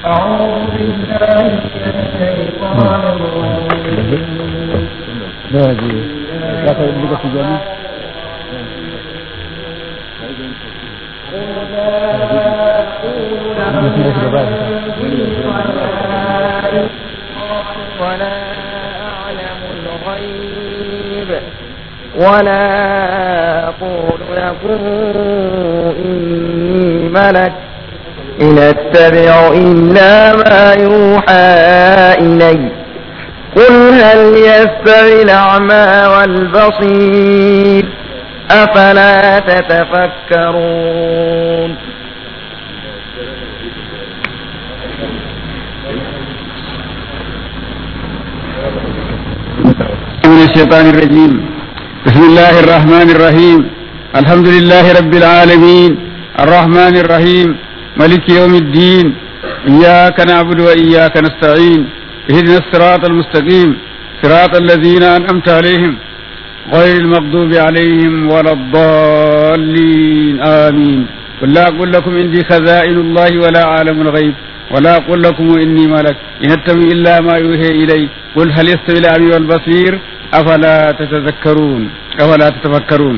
أعوذ بالله من الشيطان الرجيم ولا أعلم الغيب ولا أقول لكم إني ملك إن أتبع إلا ما يوحى إلي قل هل يستوي الأعمى والبصير أفلا تتفكرون من الشيطان الرجيم بسم الله الرحمن الرحيم الحمد لله رب العالمين الرحمن الرحيم ملك يوم الدين إياك نعبد وإياك نستعين اهدنا الصراط المستقيم صراط الذين أنعمت عليهم غير المغضوب عليهم ولا الضالين آمين قل لا أقول لكم عندي خزائن الله ولا أعلم الغيب ولا أقول لكم إني ملك إن أتبع إلا ما يوحي إلي قل هل يستوي الأعمى والبصير أفلا تتذكرون أفلا تتفكرون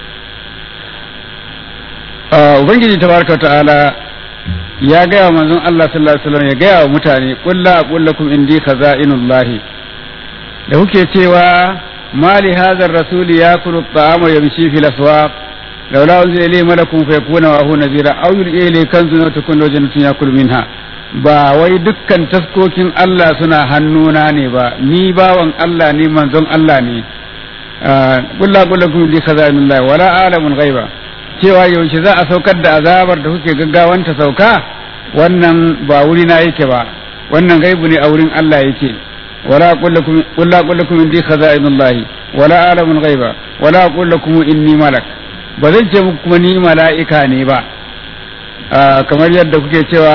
Ubangiji tabaraka ta'ala ya gaya wa manzon Allah sallallahu alaihi wasallam ya gaya wa mutane qul la aqul lakum indi khaza'inullahi da kuke cewa mali hadha ar-rasul yakulu at-ta'ama wa yamshi fil aswaq laula unzila ilayhi malakun fayakuna wa hu nadhira aw yulqa ilayhi kanzun wa takunu jannatun yakul minha ba wai dukkan taskokin Allah suna hannuna ne ba ni bawan Allah ne manzon Allah ne kulla kulla kun li khaza'inullahi wala alamun ghaiba cewa yaushe za a saukar da azabar da kuke gaggawanta sauka wannan ba wuri na yake ba wannan gaibu ne a wurin Allah yake wala kullakum kulla kullakum indi khaza'inullahi wala alamun ghaiba wala kullakum inni malak ba zan ce muku kuma ni mala'ika ne ba kamar yadda kuke cewa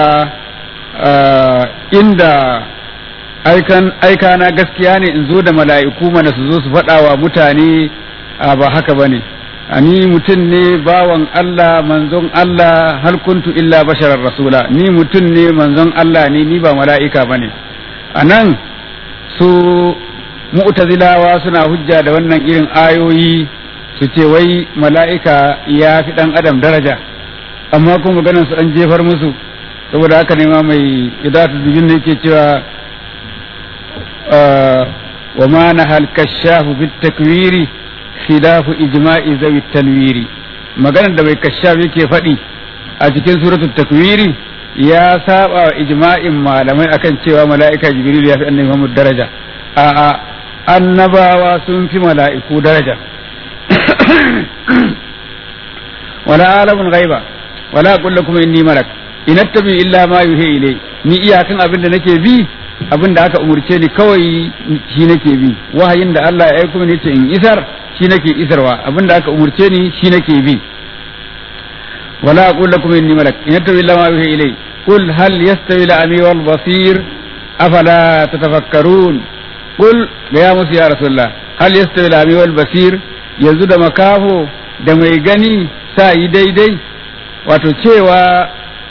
inda aika na gaskiya ne in zo da mala'iku mana su zo su faɗa wa mutane ba haka ba ne ni mutum ne bawan Allah manzon Allah hal kuntu illa basharar rasula ni mutum ne manzon Allah ne ni ba mala'ika ba ne a nan su mu'tazilawa suna hujja da wannan irin ayoyi su ce wai mala'ika ya fi ɗan adam daraja amma kuma maganar su an jefar musu saboda haka ne ma mai idatu dubin da yake cewa wa ma na halkashafu bit takwiri khilafu ijma'i zawi tanwiri maganar da mai kashaf yake faɗi a cikin suratul takwiri ya saba wa ijma'in malamai akan cewa mala'ika jibril ya fi annabi Muhammad daraja a'a annabawa sun fi mala'iku daraja wala alamun ghaiba wala aqul lakum inni malak in attabi illa ma yuhi ilai ni iyakan abin da nake bi abin da aka umurce ni kawai shi nake bi wahayin da Allah ya aiko ni ce in isar shi nake isarwa abin da aka umurce ni shi nake bi wala aqul lakum inni malak in attabi illa ma yuhi ilai qul hal yastawi al-ami wal basir afala tatafakkarun qul ya musu ya rasulullah hal yastawi al-ami wal basir yanzu da makafo da mai gani sa yi daidai wato cewa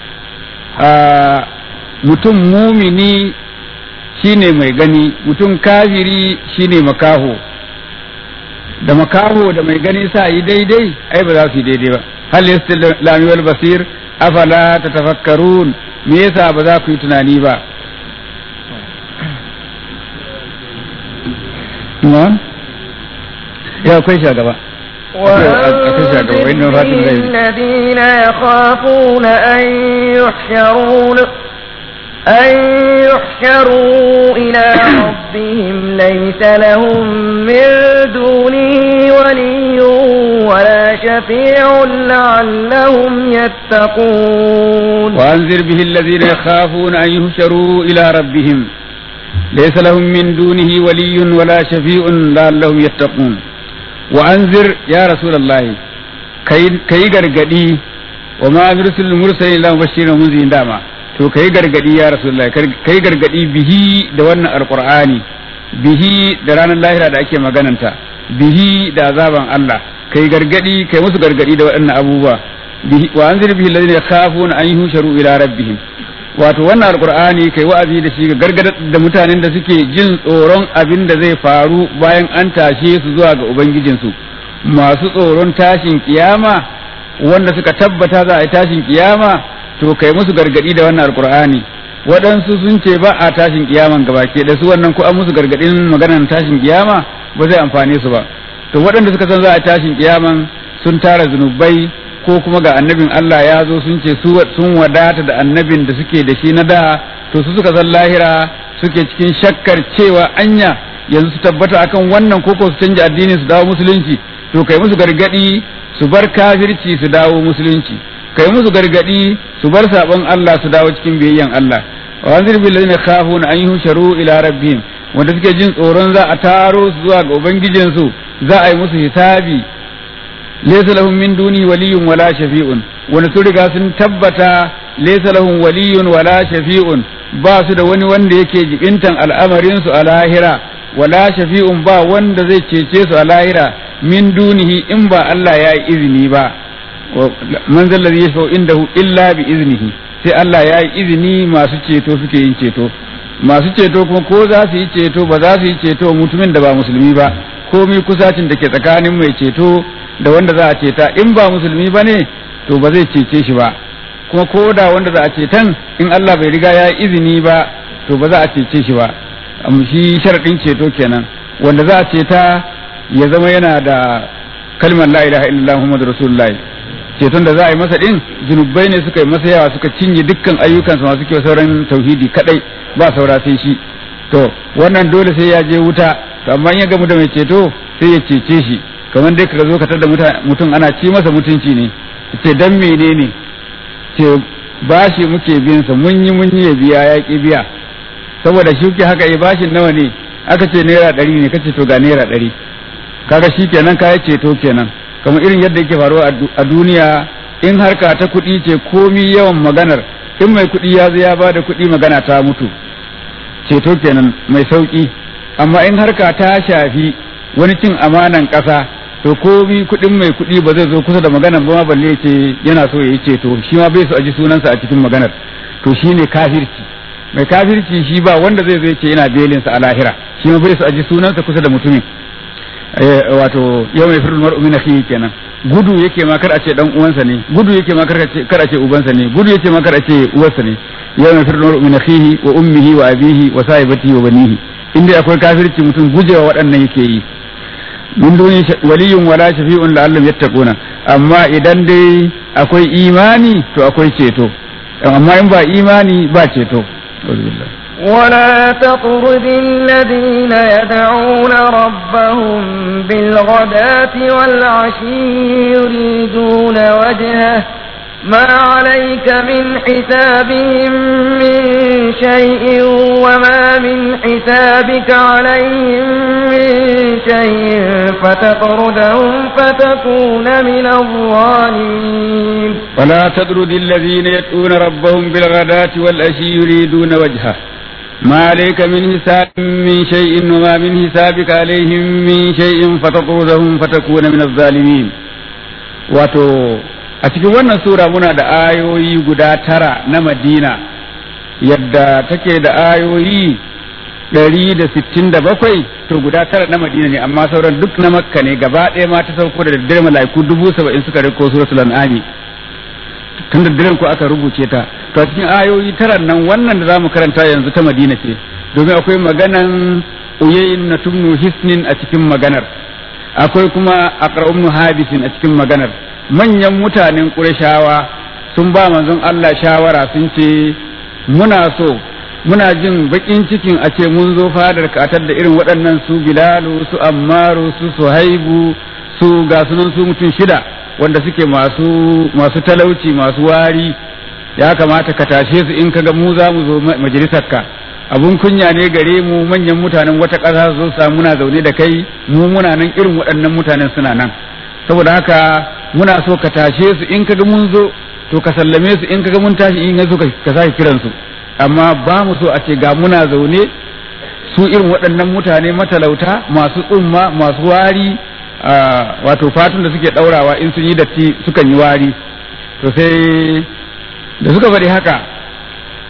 mutum mumini shine mai gani mutum kafiri shine makaho da makaho da mai gani sa yi daidai ai ba za su yi daidai ba hal yastilami wal basir afala tatafakkarun me yasa ba za ku yi tunani ba ya akwai shagaba وأنذر الذين يخافون أن يحشرون أن يحشروا إلى ربهم ليس لهم من دونه ولي ولا شفيع لعلهم يتقون وأنذر به الذين يخافون أن يحشروا إلى ربهم ليس لهم من دونه ولي ولا شفيع لعلهم يتقون وأنذر يا رسول الله كي غرغدي وما نرسل المرسلين إلا مبشرين ومنذرين داما to kai gargadi ya rasulullahi kai gargadi bihi da wannan alqur'ani bihi da ranar lahira da ake magananta bihi da azaban Allah kai gargadi kai musu gargadi da waɗannan abubuwa bihi wa anzir bihi alladhina yakhafuna an yuhsharu ila rabbihim wato wannan alkur'ani kai wa'azi da shi ga gargadar da mutanen da suke jin tsoron abin da zai faru bayan an tashe su zuwa ga ubangijinsu masu tsoron tashin kiyama wanda suka tabbata za a yi tashin kiyama to kai musu gargadi da wannan alkur'ani waɗansu sun ce ba a tashin kiyaman gabake da su wannan ko an musu gargadin maganar tashin kiyama ba zai amfane su ba to waɗanda suka san za a tashin kiyaman sun tara zunubai ko kuma ga annabin Allah ya zo sun ce sun wadata da annabin da suke da shi na da to su suka san lahira suke cikin shakkar cewa anya yanzu su tabbata akan wannan koko su canja addini su dawo musulunci to kai musu gargadi su bar kafirci su dawo musulunci kai musu gargadi su bar sabon Allah su dawo cikin biyayyan Allah wa anzir bil ladina khafuna an yuhsharu ila rabbihim wanda suke jin tsoron za a taro su zuwa ga ubangijinsu za a yi musu hisabi laysa lahum min duni waliyyun wala shafi'un wanda su riga sun tabbata laysa lahum waliyyun wala shafi'un ba su da wani wanda yake jibintan al'amarin su a lahira wala shafi'un ba wanda zai cece su a lahira min dunihi in ba Allah ya yi izini ba man zalla zai yashfa'u indahu illa bi iznihi sai Allah ya yi izini masu ceto suke yin ceto masu ceto kuma ko za su yi ceto ba za su yi ceto mutumin da ba musulmi ba komai kusacin da ke tsakanin mai ceto da wanda za a ceta in ba musulmi ba ne to ba zai cece shi ba kuma ko da wanda za a cetan in Allah bai riga ya yi izini ba to ba za a cece shi ba shi sharaɗin ceto kenan wanda za a ceta ya zama yana da kalmar la ilaha illallah muhammadu rasulullah ceton da za a yi masa din zunubai ne suka yi masa yawa suka cinye dukkan ayyukansa masu kyau sauran tauhidi kadai ba saura sai shi to wannan dole sai ya je wuta to amma in ya gamu da mai ceto sai ya cece shi kamar dai ka zo ka tada mutum ana ci masa mutunci ne ce dan menene ce bashi muke bin sa mun yi mun yi ya biya ya ki biya saboda shi ke haka ya bashin nawa ne aka ce naira ɗari ne kace to ga naira ɗari kaga shi kenan ka ceto kenan kamar irin yadda yake faruwa a duniya in harka ta kuɗi ce komi yawan maganar in mai kuɗi ya zo ya ba da kuɗi magana ta mutu ceto kenan mai sauƙi amma in harka ta shafi wani cin amanan ƙasa to komi kuɗin mai kuɗi ba zai zo kusa da maganar ba ma balle ce yana so ya yi ceto shi ma bai so a ji sunansa a cikin maganar to shi ne kafirci mai kafirci shi ba wanda zai zo ce yana belinsa a lahira shi ma bai so a ji sunansa kusa da mutumin wato yau mai firin mar'u min akhihi kenan gudu yake ma kar a ce dan uwansa ne gudu yake ma kar a ce kar a ce ubansa ne gudu yake ma kar a ce uwarsa ne yau mai firin mar'u min akhihi wa ummihi wa abihi wa sahibatihi wa banihi inda akwai kafirci mutum gujewa waɗannan yake yi mun duni waliyun wala shafi'un la'allam yattaquna amma idan dai akwai imani to akwai ceto amma in ba imani ba ceto ولا تطرد الذين يدعون ربهم بالغداة والعشي يريدون وجهه ما عليك من حسابهم من شيء وما من حسابك عليهم من شيء فتطردهم فتكون من الظالمين ولا تطرد الذين يدعون ربهم بالغداة والعشي يريدون وجهه ما عليك من حساب من شيء وما من حسابك عليهم من شيء فتطردهم فتكون من الظالمين wato a cikin wannan sura muna da ayoyi guda tara na madina yadda take da ayoyi ɗari da sittin da bakwai to guda tara na madina ne amma sauran duk na makka ne gaba ɗaya ma ta sauko da daddare mala'iku dubu saba'in suka riko suratul an'ami tun da daren ko aka rubuce ta to a cikin ayoyi tara nan wannan da zamu karanta yanzu ta madina ce domin akwai maganan uyayin na tumnu hisnin a cikin maganar akwai kuma aqra'umnu habisin a cikin maganar manyan mutanen ƙurashawa sun ba manzon Allah shawara sun ce muna so muna jin baƙin cikin a ce mun zo fadar katar da irin waɗannan su bilalu su ammaru su suhaibu su ga sunan su mutum shida wanda suke masu masu talauci masu wari ya kamata ka tashe su in kaga mu za mu zo majalisarka abun kunya ne gare mu manyan mutanen wata ƙasa su zo samu muna zaune da kai mu muna nan irin waɗannan mutanen suna nan saboda haka muna so ka tashe su in kaga mun zo to ka sallame su in kaga mun tashi in yazo ka sake kiran su amma ba mu so a ce ga muna zaune su irin waɗannan mutane matalauta masu tsumma masu wari wato fatun da suke ɗaurawa in sun yi datti sukan yi wari to sai da suka faɗi haka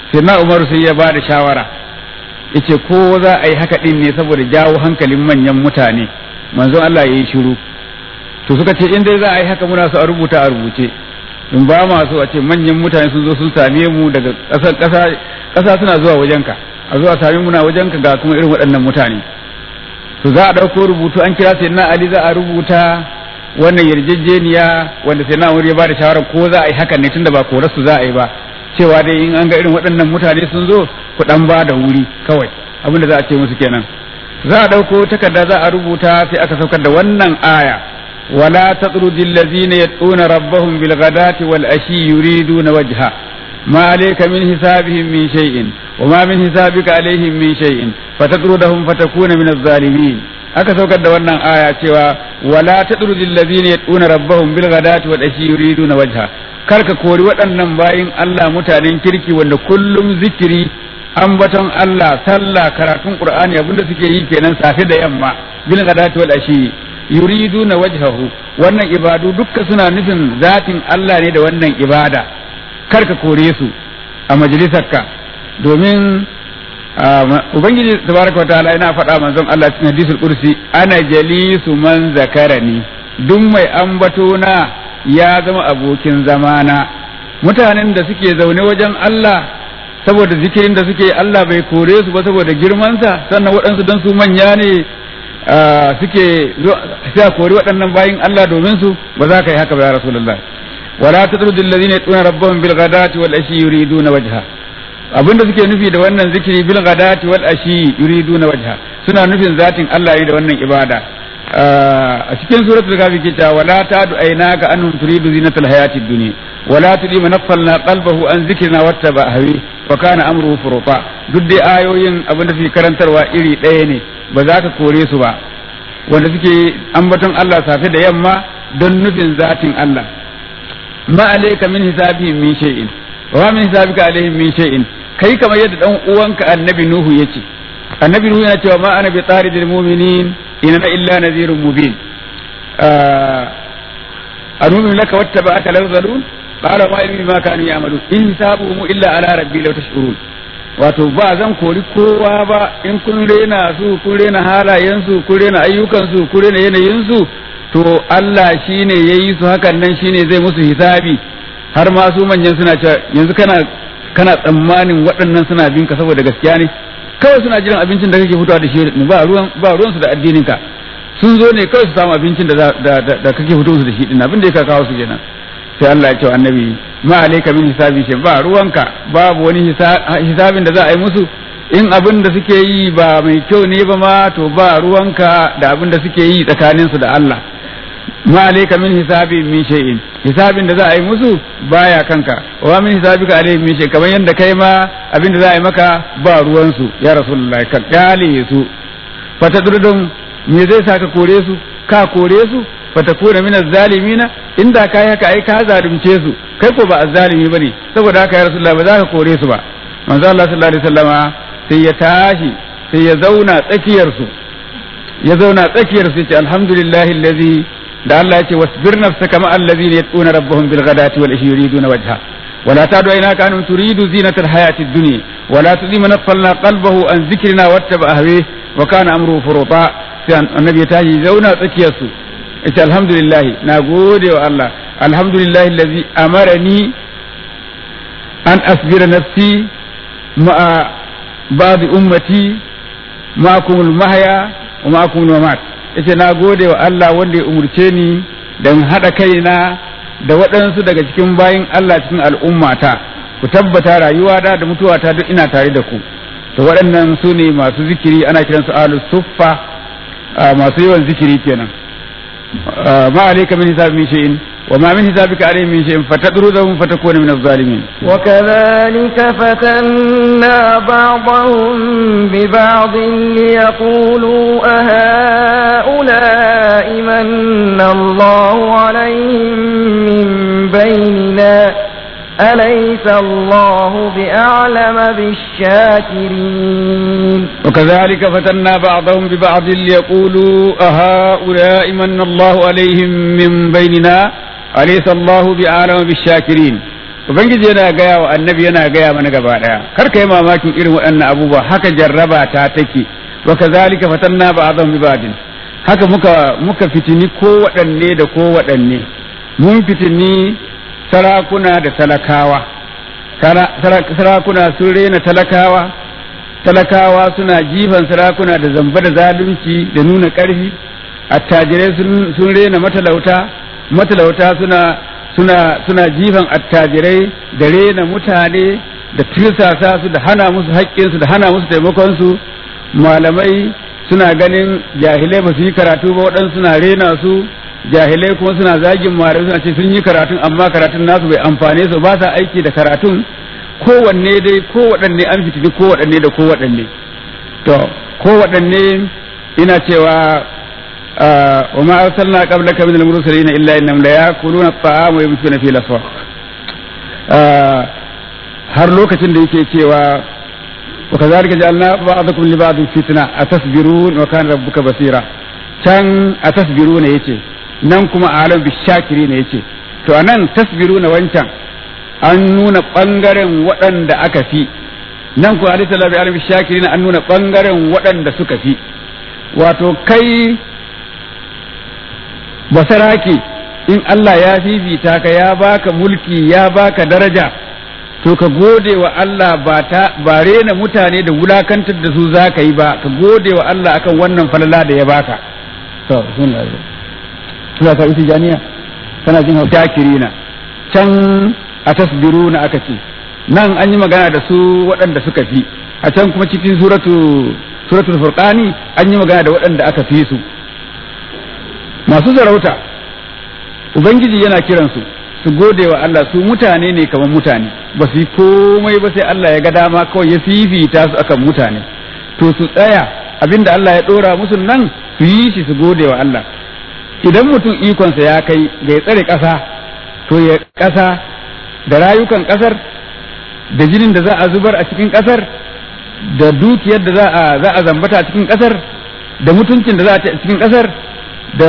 sai na umaru sai ya ba da shawara yace ko za a yi haka din ne saboda jawo hankalin manyan mutane manzon Allah ya yi shiru to suka ce in dai za a yi haka muna so a rubuta a rubuce in ba ma so a ce manyan mutane sun zo sun same mu daga ƙasa ƙasa ƙasa suna zuwa wajenka a zuwa same muna wajenka ga kuma irin waɗannan mutane to za a ɗauko rubutu an kira sai na Ali za a rubuta wannan yarjejeniya wanda sai na ya ba da shawarar ko za a yi hakan ne tunda ba korarsu za a yi ba cewa dai in an ga irin waɗannan mutane sun zo ku ɗan ba da wuri kawai abin da za a ce musu kenan za a ɗauko takarda za a rubuta sai aka saukar da wannan aya wala tatrudi allazina yad'una rabbahum bil ghadati wal ashi yuriduna wajha ma alayka min hisabihim min shay'in wa ma min hisabika alaihim min shay'in fatatrudahum fatakuna min az-zalimin aka saukar da wannan aya cewa wala tatrudi allazina yad'una rabbahum bil ghadati wal ashi yuriduna wajha kar ka kori waɗannan bayin Allah mutanen kirki wanda kullum zikiri ambaton Allah sallah karatun Qur'ani abinda suke yi kenan safe da yamma bil ghadati wal ashi yuriduna wajhahu wannan ibadu dukka suna nufin zatin Allah ne da wannan ibada kar ka kore su a majalisarka domin ubangiji tabaraka wataala yana faɗa manzon Allah cikin hadisul kursi ana jalisu man zakarani duk mai ambato na ya zama abokin zamana mutanen da suke zaune wajen Allah saboda zikirin da suke Allah bai kore su ba saboda girmansa sannan waɗansu don su manya ne suke sai kori waɗannan bayin Allah domin su ba za ka yi haka ba ya rasulullah wala tatrudu alladhina yatuna rabbahum bil ghadati wal ashi yuriduna wajha abinda suke nufi da wannan zikiri bil ghadati wal ashi yuriduna wajha suna nufin zatin Allah ne da wannan ibada a cikin suratul kafi ke cewa wala tadu aynaka annum turidu zinatal hayatid dunya wala tudi man naffalna qalbahu an zikrina wattaba hawi wa kana amruhu furuta duk dai ayoyin abinda suke karantarwa iri ɗaya ne ba za ka kore su ba wanda suke ambaton Allah safe da yamma don nufin zatin Allah ma alayka min hisabihim min shay'in wa min hisabika alaihim min shay'in kai kamar yadda dan uwanka annabi nuhu yace annabi nuhu yana cewa ma ana bi taridil mu'minin inna illa nadhirun mubin anumin laka wattaba'aka larzalun qala ma ilmi ma kanu ya'malun in hisabuhum illa ala rabbi law tashurun wato ba zan kori kowa ba in kun rena su kun rena halayensu kun rena ayyukansu kun rena yanayinsu to Allah shine yayi su hakan nan shine zai musu hisabi har ma su manyan suna cewa yanzu kana kana tsammanin waɗannan suna bin ka saboda gaskiya ne kawai suna jiran abincin da kake fitowa da shi ba ruwan ba ruwan su da addinin ka sun zo ne kawai su samu abincin da da da kake fito su da shi din abin da ya kawo su kenan sai Allah ya ce annabi ma alayka min hisabi shi ba ruwanka babu wani hisabin da za a yi musu in abin da suke yi ba mai kyau ne ba ma to ba ruwanka da abin da suke yi tsakanin su da Allah ma alayka min hisabi min shay'in hisabin da za a yi musu baya kanka wa min hisabika alayhi min shay kamar yanda kai ma abin da za a yi maka ba ruwan su ya rasulullahi ka kyale su fatadrudum me zai saka kore su ka kore su fatakuna min azzalimina inda kai haka ai ka zalunce su kai ko ba azzalimi bane saboda haka ya rasulullah ba za ka kore su ba manzo Allah sallallahu alaihi wasallama sai ya tashi sai ya zauna tsakiyar su ya zauna tsakiyar su ya ce alhamdulillahi allazi da Allah ya ce wasbir nafsaka ma allazina yad'una rabbahum bil ghadati wal ashi yuriduna wajha ولا تعد عيناك أن تريد زينة الحياة الدنيا ولا تدي من نفلنا قلبه عن ذكرنا واتبع هويه وكان أمره فرطا النبي تاجي زونا تكيسو ita alhamdulillah na gode wa Allah alhamdulillah allazi amarani an asbira nafsi ma'a ba'd ummati ma'akumul mahya wa ma'akumul mamat yace na gode wa Allah wanda ya umurce ni dan hada kaina da waɗansu daga cikin bayin Allah cikin al'ummata ku tabbata rayuwa da da mutuwata duk ina tare da ku to waɗannan su ne masu zikiri ana kiransu ahlus suffa masu yawan zikiri kenan ما عليك من حساب من شيء وما من حسابك عليه من شيء فتطردهم فتكون من الظالمين وكذلك فتنا بعضهم ببعض ليقولوا أهؤلاء من الله عليهم من بيننا أليس الله بأعلم بالشاكرين وكذلك فتنا بعضهم ببعض ليقولوا أهؤلاء من الله عليهم من بيننا أليس الله بأعلم بالشاكرين ubangiji yana gaya wa annabi yana gaya mana gaba daya kar ka yi mamakin irin waɗannan abubuwa haka jarraba ta take wa kazalika fatanna ba'dhum bi ba'din haka muka muka fitini ko waɗanne da ko waɗanne mun fitini sarakuna da talakawa sarakuna sun rena talakawa talakawa suna jifan sarakuna da zamba da zalunci da nuna ƙarfi attajirai sun rena matalauta matalauta suna suna suna jifan attajirai da rena mutane da tirsasa su da hana musu haƙƙinsu da hana musu taimakonsu malamai suna ganin jahilai ba su yi karatu ba waɗansu suna rena su jahilai kuma suna zagin malamai suna ce sun yi karatun amma karatun nasu bai amfane su ba sa aiki da karatun kowanne dai kowaɗanne an fitini kowaɗanne da kowaɗanne to kowaɗanne ina cewa wa ma arsalna qablaka min al-mursalin illa innahum la yakuluna at-ta'ama wa yamshuna fi al-aswaq har lokacin da yake cewa wa kazalika ja'alna ba'dakum li ba'din fitna atasbirun wa kana rabbuka basira can atasbiruna yace nan kuma alam bishakiri ne yace to anan tasbiruna wancan an nuna ɓangaren waɗanda aka fi nan kuwa alisa labi alam shakiri an nuna ɓangaren waɗanda suka fi wato kai basaraki in Allah ya fifita ka ya baka mulki ya baka daraja to ka gode wa Allah ba ta ba rena mutane da wulakantar da su za ka yi ba ka gode wa Allah akan wannan falala da ya baka to sun da suna ka isi janiya kana jin shakirina can a tasbiruna aka ce nan an yi magana da su waɗanda suka fi a can kuma cikin suratu suratul furqani an yi magana da waɗanda aka fi su masu sarauta ubangiji yana kiransu su gode wa Allah su mutane ne kamar mutane ba su yi komai ba sai Allah ya ga dama kawai ya fifita su akan mutane to su tsaya abinda Allah ya ɗora musu nan su yi shi su gode wa Allah idan mutum ikonsa ya kai ga ya tsare ƙasa to ya ƙasa da rayukan ƙasar da jinin da za a zubar a cikin ƙasar da dukiyar da za a za a zambata a cikin ƙasar da mutuncin da za a cikin ƙasar da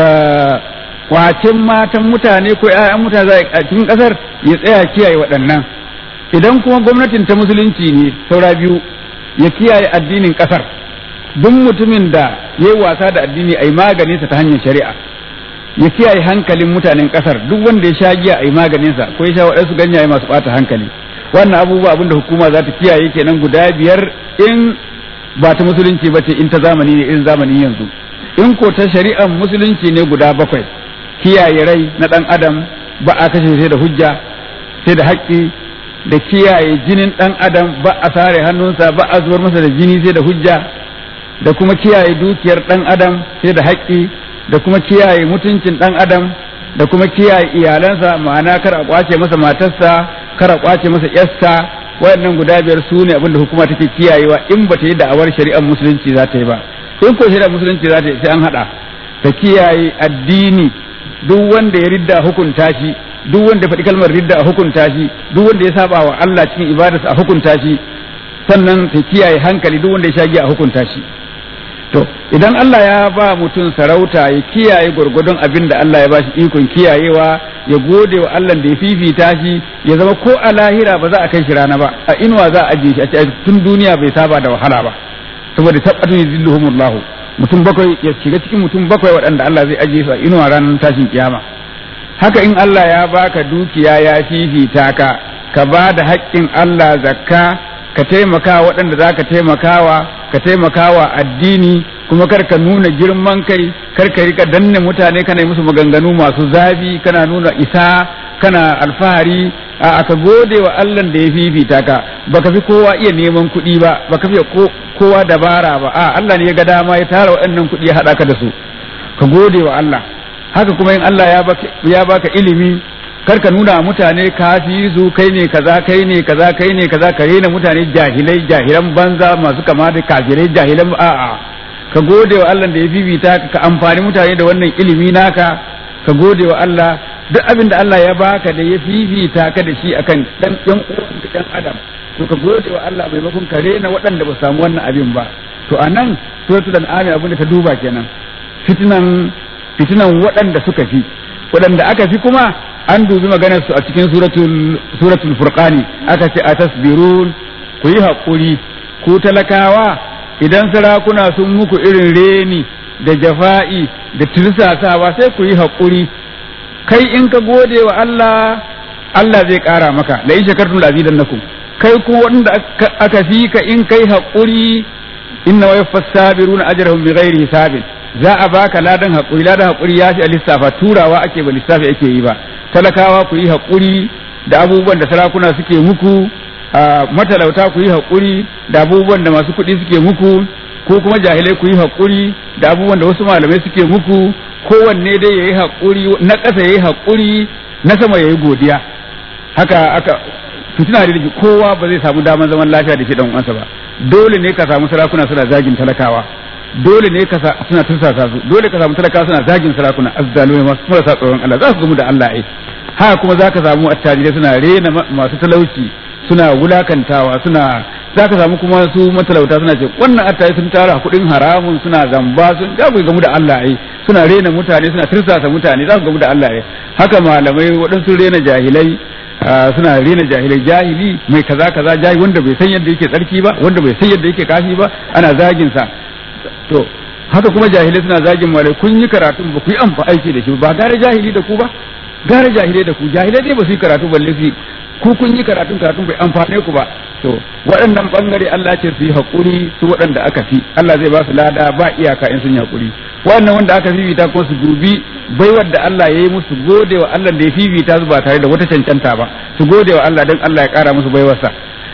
kwacin matan mutane ko ƴaƴan mutane a cikin ƙasar ya tsaya kiyaye waɗannan idan kuma gwamnatin ta musulunci ne saura biyu ya kiyaye addinin ƙasar duk mutumin da ya yi wasa da addini a yi maganinsa ta hanyar shari'a ya kiyaye hankalin mutanen kasar duk wanda ya sha giya a yi maganinsa ko ya sha waɗansu ganyaye masu ɓata hankali wannan abubuwa abinda hukuma za ta kiyaye kenan guda biyar in ba ta musulunci ba ce in ta zamani ne irin zamanin yanzu in ko ta shari'ar musulunci ne guda bakwai kiyaye rai na ɗan adam ba a kashe sai da hujja sai da haƙƙi da kiyaye jinin ɗan adam ba a sare hannunsa ba a zubar masa da jini sai da hujja da kuma kiyaye dukiyar ɗan adam sai da haƙƙi da kuma kiyaye mutuncin ɗan adam da kuma kiyaye iyalansa ma'ana kar a kwace masa matarsa kar a kwace masa yarsa waɗannan guda biyar su ne abinda hukuma take kiyayewa in ba ta yi da'awar shari'ar musulunci za ta yi ba in ko shari'ar musulunci za ta yi sai an haɗa ta kiyaye addini duk wanda ya ridda hukunta shi duk wanda ya faɗi kalmar ridda a hukunta shi duk wanda ya saba wa Allah cikin ibadarsa a hukunta shi sannan ta kiyaye hankali duk wanda ya sha giya a hukunta shi to idan Allah ya ba mutum sarauta ya kiyaye gwargwadon abin da Allah ya ba shi ikon kiyayewa ya gode wa Allah da ya fifita shi ya zama ko a lahira ba za a kai shi rana ba a inuwa za a ajiye shi a ce tun duniya bai saba da wahala ba saboda tabbatun yuzilluhumullah mutum bakwai ya shiga cikin mutum bakwai waɗanda Allah zai ajiye su a inuwa ranar tashin kiyama haka in Allah ya baka dukiya ya fifita ka ka ba da haƙƙin Allah zakka ka taimaka waɗanda za ka taimakawa ka taimakawa addini kuma kar ka nuna girman kai kar ka rika danne mutane kana musu maganganu masu zafi kana nuna isa kana alfahari a aka gode wa Allah da ya fifita ka baka fi kowa iya neman kuɗi ba baka fi kowa dabara ba a Allah ne ya ga dama ya tara waɗannan kuɗi ya haɗa ka da su ka gode wa Allah haka kuma in Allah ya baka ya baka ilimi kar ka nuna mutane kafi su kai ne kaza kai ne kaza kai ne kaza ka rena mutane jahilai jahilan banza masu kama da kafirai jahilan a'a ka gode wa Allah da ya bibita ka ka amfani mutane da wannan ilimi naka ka gode wa Allah duk abin da Allah ya baka da ya fifita ka da shi akan dan dan dan adam to ka gode wa Allah maimakon ka rena waɗanda ba samu wannan abin ba to anan suratul an'am abin da ta duba kenan fitinan fitinan waɗanda suka fi waɗanda aka fi kuma an dubi maganar su a cikin suratul suratul furqani aka ce atasbirun ku yi haƙuri ku talakawa idan sarakuna sun muku irin reni da jafa'i da tirsasawa sai ku yi haƙuri kai in ka gode wa Allah Allah zai ƙara maka la in shakartum la azidannakum kai kuma wanda aka fi ka in kai haƙuri inna wa yaffas sabiruna ajrahum bighairi hisabin za a baka ladan haƙuri ladan haƙuri ya fi a lissafa turawa ake ba lissafi ake yi ba talakawa ku yi haƙuri da abubuwan da sarakuna suke muku matalauta ku yi haƙuri da abubuwan da masu kuɗi suke muku ko kuma jahilai ku yi haƙuri da abubuwan da wasu malamai suke muku kowanne dai ya yi haƙuri na ƙasa ya yi haƙuri na sama ya yi godiya haka aka fitina da kowa ba zai samu damar zaman lafiya da shi dan uwansa ba dole ne ka samu sarakuna suna zagin talakawa dole ne ka suna tursasa su dole ka samu talakawa suna zagin sarakuna azzalumai masu marasa tsoron Allah za su gamu da Allah ai haka kuma za ka samu attajirai suna rena masu talauci suna wulakantawa suna za ka samu kuma su matalauta suna ce wannan attaji sun tara kuɗin haramun suna zamba sun za ku gamu da Allah ai suna rena mutane suna tursasa mutane za ku gamu da Allah ai haka malamai waɗansu rena jahilai suna rena jahilai jahili mai kaza kaza jahili wanda bai san yadda yake tsarki ba wanda bai san yadda yake kashi ba ana zagin sa to haka kuma jahilai suna zagin malai kun yi karatun ba ku yi amfa aiki da shi ba gare jahili da ku ba gare jahilai da ku jahilai dai ba su yi karatu balle su ku kun yi karatun karatun bai amfane ku ba to waɗannan bangare Allah ce su yi haƙuri su waɗanda aka fi Allah zai ba su lada ba iyaka in sun yi haƙuri wannan wanda aka fifita kuma su dubi baiwar da Allah ya yi musu gode wa Allah da ya fifita su ba tare da wata cancanta ba su gode wa Allah don Allah ya ƙara musu baiwarsa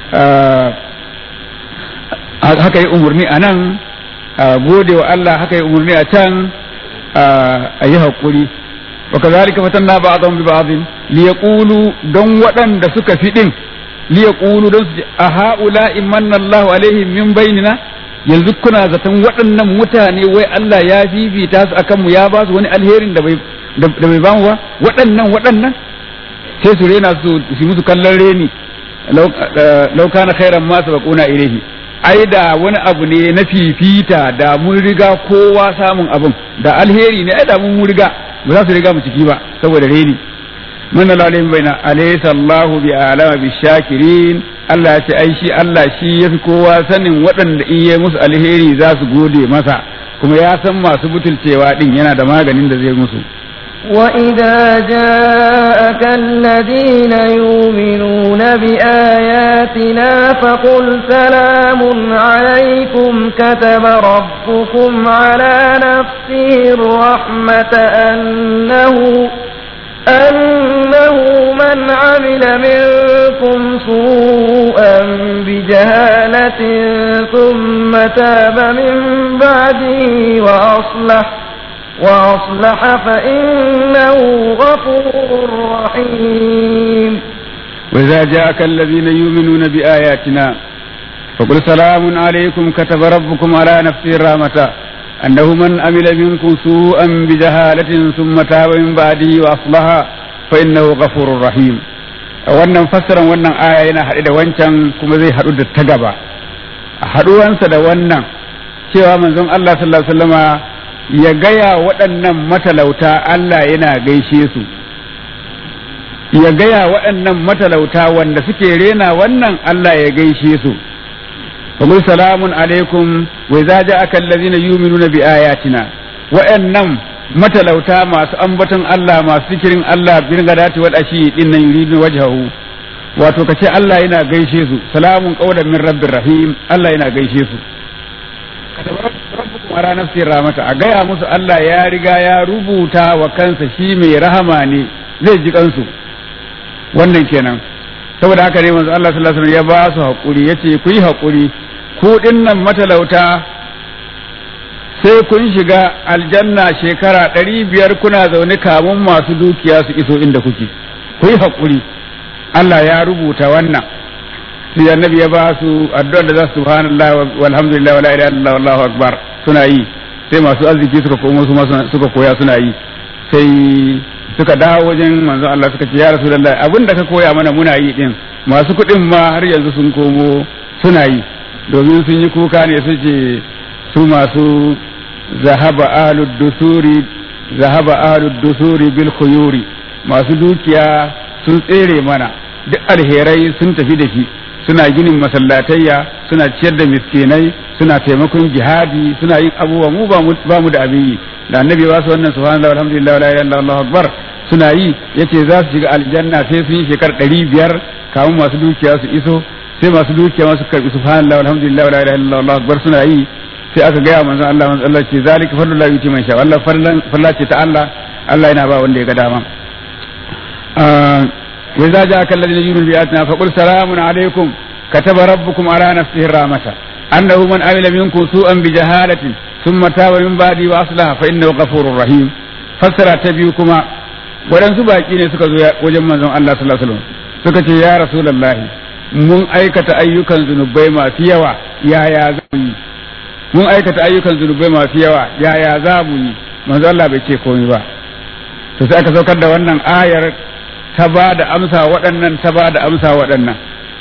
haka yi umarni a nan gode wa Allah haka yi umarni a can a yi haƙuri wa kazalika fatanna ba'dhum bi ba'dhin liyaqulu don waɗanda suka fi din liyaqulu don su a haula imanna Allahu alaihim min bainina yanzu kuna zaton waɗannan mutane wai Allah ya fifita su akan mu ya ba su wani alherin da bai da bai bamu ba waɗannan waɗannan sai su rena su su musu kallon reni law kana khairan ma sabaquna ilayhi ai da wani abu ne na fifita da mun riga kowa samun abin da alheri ne ai da mun riga ba za su riga mu ciki ba saboda reni man alaihim baina alaysa Allahu bi alama bi shakirin Allah ya ce ai shi Allah shi yafi kowa sanin waɗanda in yi musu alheri za su gode masa kuma ya san masu butulcewa din yana da maganin da zai musu وإذا جاءك الذين يؤمنون بآياتنا فقل سلام عليكم كتب ربكم على نفسه الرحمة أنه أنه من عمل منكم سوءا بجهالة ثم تاب من بعده وأصلح وأصلح فإنه غفور رحيم وإذا جاءك الذين يؤمنون بآياتنا فقل سلام عليكم كتب ربكم على نفسه الرحمة أنه من عمل منكم سوءا بجهالة ثم تاب من بعده وأصلح فإنه غفور رحيم wannan fassaran wannan aya yana haɗe da wancan kuma zai haɗu da ta gaba a haɗuwansa da wannan cewa manzon Allah sallallahu alaihi wasallama ya gaya waɗannan matalauta Allah yana gaishe su ya gaya waɗannan matalauta wanda suke rena wannan Allah ya gaishe su فقل سلام عليكم وإذا جاءك الذين يؤمنون بآياتنا وأنم matalauta masu ambaton Allah masu zikirin Allah bin gadati wal ashi din nan yuridu wajhahu wato kace Allah yana gaishe su salamun qawlan min rabbir rahim Allah yana gaishe su rabbukum ala nafsi rahmata a gaya musu Allah ya riga ya rubuta wa kansa shi mai rahama ne zai ji kansu wannan kenan saboda haka ne manzo Allah sallallahu alaihi wasallam ya ba su hakuri yace ku yi hakuri ku dinnan matalauta sai kun shiga aljanna shekara ɗari biyar kuna zaune kamun masu dukiya su iso inda kuke ku yi hakuri Allah ya rubuta wannan sai annabi ya ba su addu'ar da za su subhanallah walhamdulillah wala ilaha illallah wallahu akbar suna yi sai masu arziki suka komo su suka koya suna yi sai suka dawo wajen manzon Allah suka ce ya Rasulullahi abin da ka koya mana muna yi din masu kuɗin ma har yanzu sun komo suna yi domin sun yi kuka ne su ce su masu zahaba ahlud dusuri zahaba ahlud dusuri bil khuyuri masu dukiya sun tsere mana duk alherai sun tafi da shi suna ginin masallatayya suna ciyar da miskinai suna taimakon jihadi suna yin abubuwa mu ba mu da abin yi da annabi ba su wannan subhanallah alhamdulillah la ilaha illallah akbar suna yi yace za su shiga aljanna sai sun yi shekar ɗari biyar kamun masu dukiya su iso sai masu dukiya masu karbi subhanallah alhamdulillah la ilaha illallah akbar suna yi sai aka gaya manzon Allah manzon Allah ce zalika fadlullah yuti man sha Allah farla ce ta Allah Allah yana ba wanda ya ga dama wa idza ja'aka alladhina yu'minuna bi ayatina faqul salamun alaykum kataba rabbukum ala nafsihi rahmata annahu man amila minkum su'an bi jahalatin thumma taba min ba'di wa aslaha fa innahu ghafurur rahim fassara ta biyu kuma waɗansu baƙi ne suka zo wajen manzon Allah sallallahu alaihi wasallam suka ce ya rasulullahi mun aikata ayyukan zunubai masu yawa yaya za mu yi mun aikata ayyukan zunubai masu yawa yaya za mu yi manzo Allah bai ce komai ba to sai aka saukar da wannan ayar ta ba da amsa waɗannan ta ba da amsa waɗannan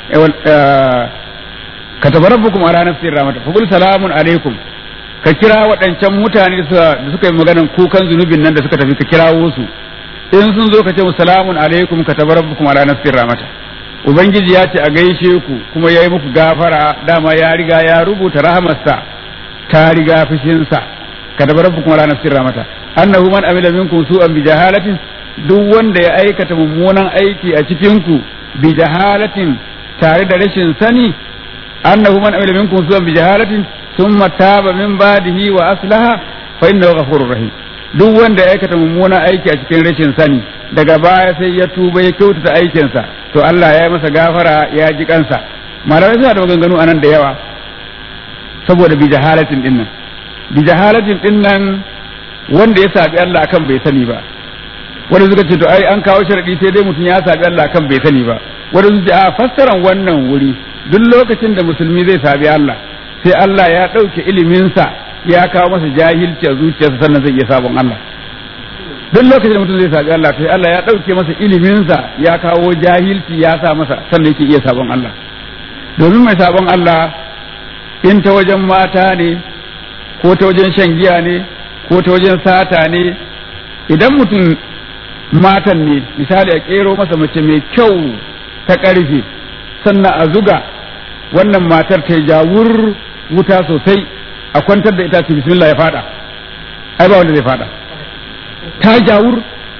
ka tabarabbukum ala nafsi rahmata fa qul salamun alaikum ka kira waɗancan mutane da suka yi maganan kukan zunubin nan da suka tafi ka kirawo su in sun zo ka ce salamun alaikum ka tabarabbukum ala nafsi rahmata ubangiji ya ce a gaishe ku kuma ya yi muku gafara dama ya riga ya rubuta rahamarsa ta riga fushinsa ka da rabbukum ala nafsir rahmata annahu man amila minkum su'an bi jahalatin duk wanda ya aikata mummunan aiki a cikin ku bi jahalatin tare da rashin sani annahu man amila minkum su'an bi jahalatin thumma taba min ba'dihi wa aslaha fa innahu ghafurur rahim duk wanda ya aikata mummunan aiki a cikin rashin sani daga baya sai ya tuba ya kyautata aikinsa to Allah ya yi masa gafara ya ji kansa malamai suna da maganganu anan da yawa saboda bi jahalatin din nan bi jahalatin din nan wanda ya sabi Allah akan bai sani ba wanda suka ce to ai an kawo sharadi sai dai mutum ya sabi Allah akan bai sani ba wanda suka ce a fassaran wannan wuri duk lokacin da musulmi zai sabi Allah sai Allah ya ɗauke iliminsa ya kawo masa jahilci a zuciyarsa sannan zai iya sabon Allah duk lokacin da mutum zai sabi Allah sai Allah ya ɗauke masa iliminsa ya kawo jahilci ya sa masa sannan yake iya sabon Allah domin mai sabon Allah in ta wajen mata ne ko ta wajen shan giya ne ko ta wajen sata ne idan mutum matan ne misali a kero masa mace mai kyau ta ƙarfe sannan a zuga wannan matar ta jawur wuta sosai a kwantar da ita ce bismillah ya fada ai ba wanda zai fada ta jawur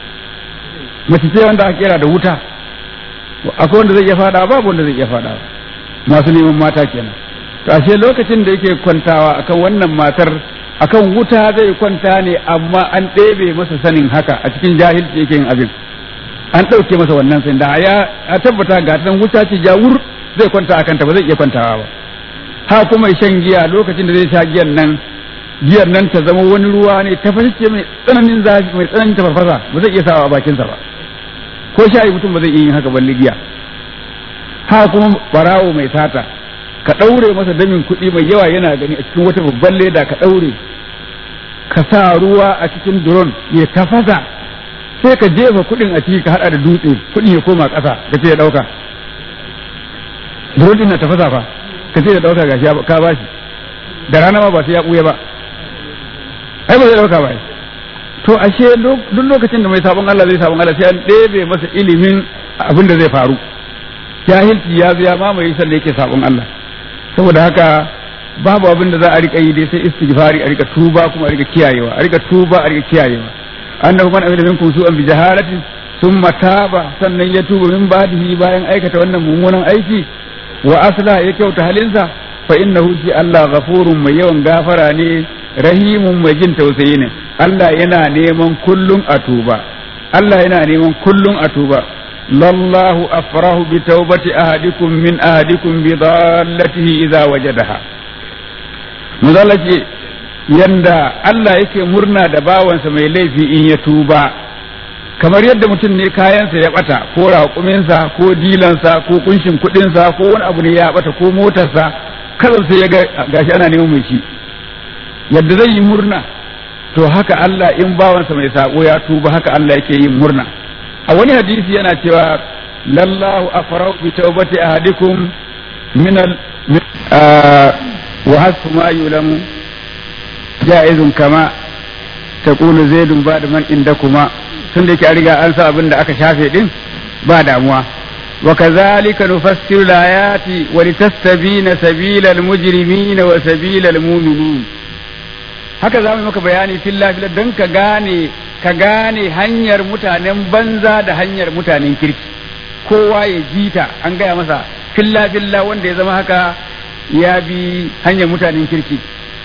mace ce wanda aka kera da wuta akwai wanda zai iya fada babu wanda zai iya fada masu neman mata kenan to ashe lokacin da yake kwantawa akan wannan matar akan wuta zai kwanta ne amma an ɗebe masa sanin haka a cikin jahilci yake yin abin an ɗauke masa wannan sai da ya tabbata ga ta wuta ce jawur zai kwanta akan ta ba zai iya kwantawa ba ha kuma shan giya lokacin da zai sha giyan nan giyar nan ta zama wani ruwa ne ta fashe mai tsananin zafi mai tsananin tafarfasa ba zai iya sawa a bakinsa ba ko shayi mutum ba zai iya yin haka balle giya ha kuma barawo mai sata ka ɗaure masa damin kuɗi mai yawa yana gani a cikin wata babban leda ka ɗaure ka sa ruwa a cikin duron ya tafasa sai ka jefa kuɗin a ciki ka haɗa da dutse kuɗin ya koma ƙasa ka ce ya ɗauka duron ɗin na tafasa fa ka ce ya ɗauka gashi ka ba shi da rana ma ba sai ya ɓuya ba ai ba zai ɗauka ba to ashe duk lokacin da mai sabon Allah zai sabon Allah sai an ɗebe masa ilimin abin da zai faru jahilci ya zo ya mamaye sannan yake sabon Allah saboda haka babu abin da za a rika yi dai sai istighfari a rika tuba kuma a rika kiyayewa a rika tuba a rika kiyayewa annahu man amila minkum su'an bi jahalatin thumma taba sannan ya tuba min ba'dihi bayan aikata wannan mummunan aiki wa asla ya kyauta halinsa fa innahu shi Allah ghafurun mai yawan gafara ne rahimun mai jin tausayi ne Allah yana neman kullun a tuba Allah yana neman kullun a tuba lallahu afrahu bi taubati ahadikum min ahadikum bi dallatihi idza wajadaha muzalla ce yanda Allah yake murna da bawansa mai laifi in ya tuba kamar yadda mutum ne kayansa ya bata ko raƙuminsa ko dilansa ko kunshin kuɗinsa ko wani abu ne ya bata ko motarsa kazan sai ya ga gashi ana neman mai shi yadda zai yi murna to haka Allah in bawansa mai sako ya tuba haka Allah yake yin murna a wani hadisi yana cewa lallahu afrau bi tawbati ahadikum min al wa hasfu ma yulamu jaizun kama taqulu zaidun ba'da man indakuma tun da yake an riga an sa abin da aka shafe din ba damuwa wa kazalika nufassiru ayati wa litastabina sabilal mujrimina wa sabilal mu'minin haka za mu maka bayani filla filla don ka gane ka gane hanyar mutanen banza da hanyar mutanen kirki kowa ya jita an gaya masa filla filla wanda ya zama haka ya bi hanyar mutanen kirki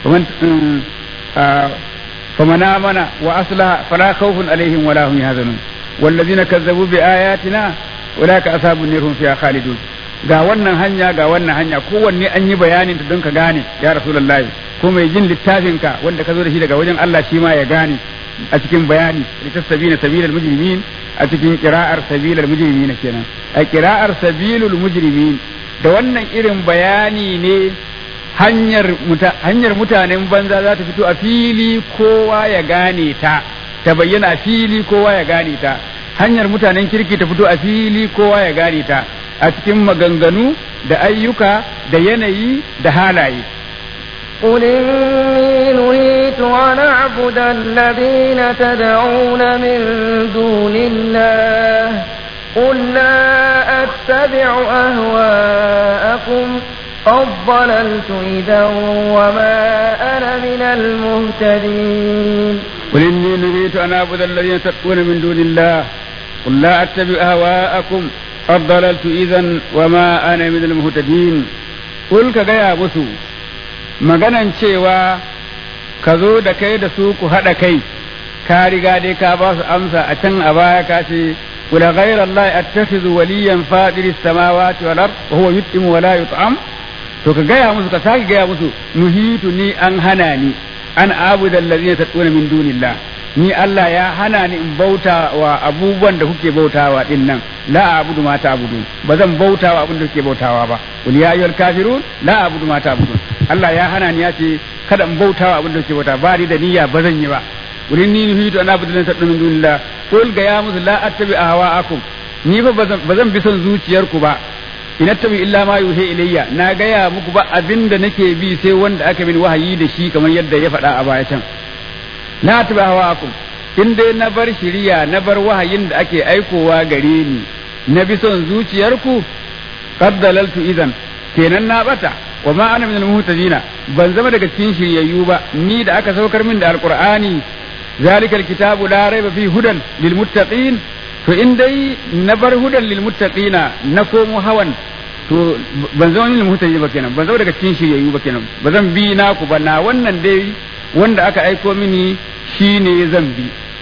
فمن آمن وأصلح فلا خوف عليهم ولا هم يحزنون والذين كذبوا بآياتنا أولئك أصحاب النار هم فيها خالدون ga wannan hanya ga wannan hanya kowanne an yi bayanin ta don ka gane ya rasulullahi ko mai jin littafinka wanda ka zo da shi daga wajen Allah shi ma ya gane a cikin bayani litasabina sabilal mujrimin a cikin qira'ar sabilal mujrimin kenan a qira'ar sabilul mujrimin da wannan irin bayani ne hanyar hanyar mutanen banza za ta fito a fili kowa ya gane ta ta bayyana a fili kowa ya gane ta hanyar mutanen kirki ta fito a fili kowa ya gane ta a cikin maganganu da ayyuka da yanayi da halaye قل إني نهيت أن أعبد الذين تدعون من دون الله قل لا أتبع أهواءكم قد ضللت إذا وما أنا من المهتدين قل إني نهيت أن أعبد الذين تدعون من دون الله قل لا أتبع أهواءكم قد ضللت إذا وما أنا من المهتدين قل كجايا مسو maganan cewa ka zo da kai da su ku haɗa kai ka riga dai ka ba su amsa a can a baya ka ce kula ghayra Allah attakhidhu waliyan fadiri samawati wal ard wa huwa yut'imu wa la yut'am to ka gaya musu ka sake gaya musu nuhitu ni an hana ni an abuda allazina tad'una min dunillah ni Allah ya hana ni in bauta wa abubuwan da kuke bautawa din nan la abudu ma ta'budu ba zan bauta wa abin da kuke bautawa ba qul ya ayyuhal kafirun la abudu ma ta'budun Allah ya hana ni ya ce kada in bauta wa abin da kuke bauta ba ni da niyya ba zan yi ba qul inni nuhitu an abudu allazina tad'una min dunillah qul ga ya musu la attabi ahwa'akum ni fa ba zan bi son zuciyarku ba in attabi illa ma yuhi ilayya na gaya muku ba abin da nake bi sai wanda aka min wahayi da shi kamar yadda ya faɗa a baya can la taba hawakum in dai na bar shiriya na bar wahayin da ake aikowa gare ni na bi son zuciyarku qad dalaltu idan kenan na bata wa ma ana minal muhtadina ban zama daga cikin shiryayyu ba ni da aka saukar min da alqur'ani zalikal kitabu la raiba fi hudan lil muttaqin to in dai na bar hudan lil muttaqina na komo hawan to ban zama lil muhtadina ba kenan ban zama daga cikin shiryayyu ba kenan ba zan bi naku ba na wannan dai wanda aka aiko mini shi ne zan bi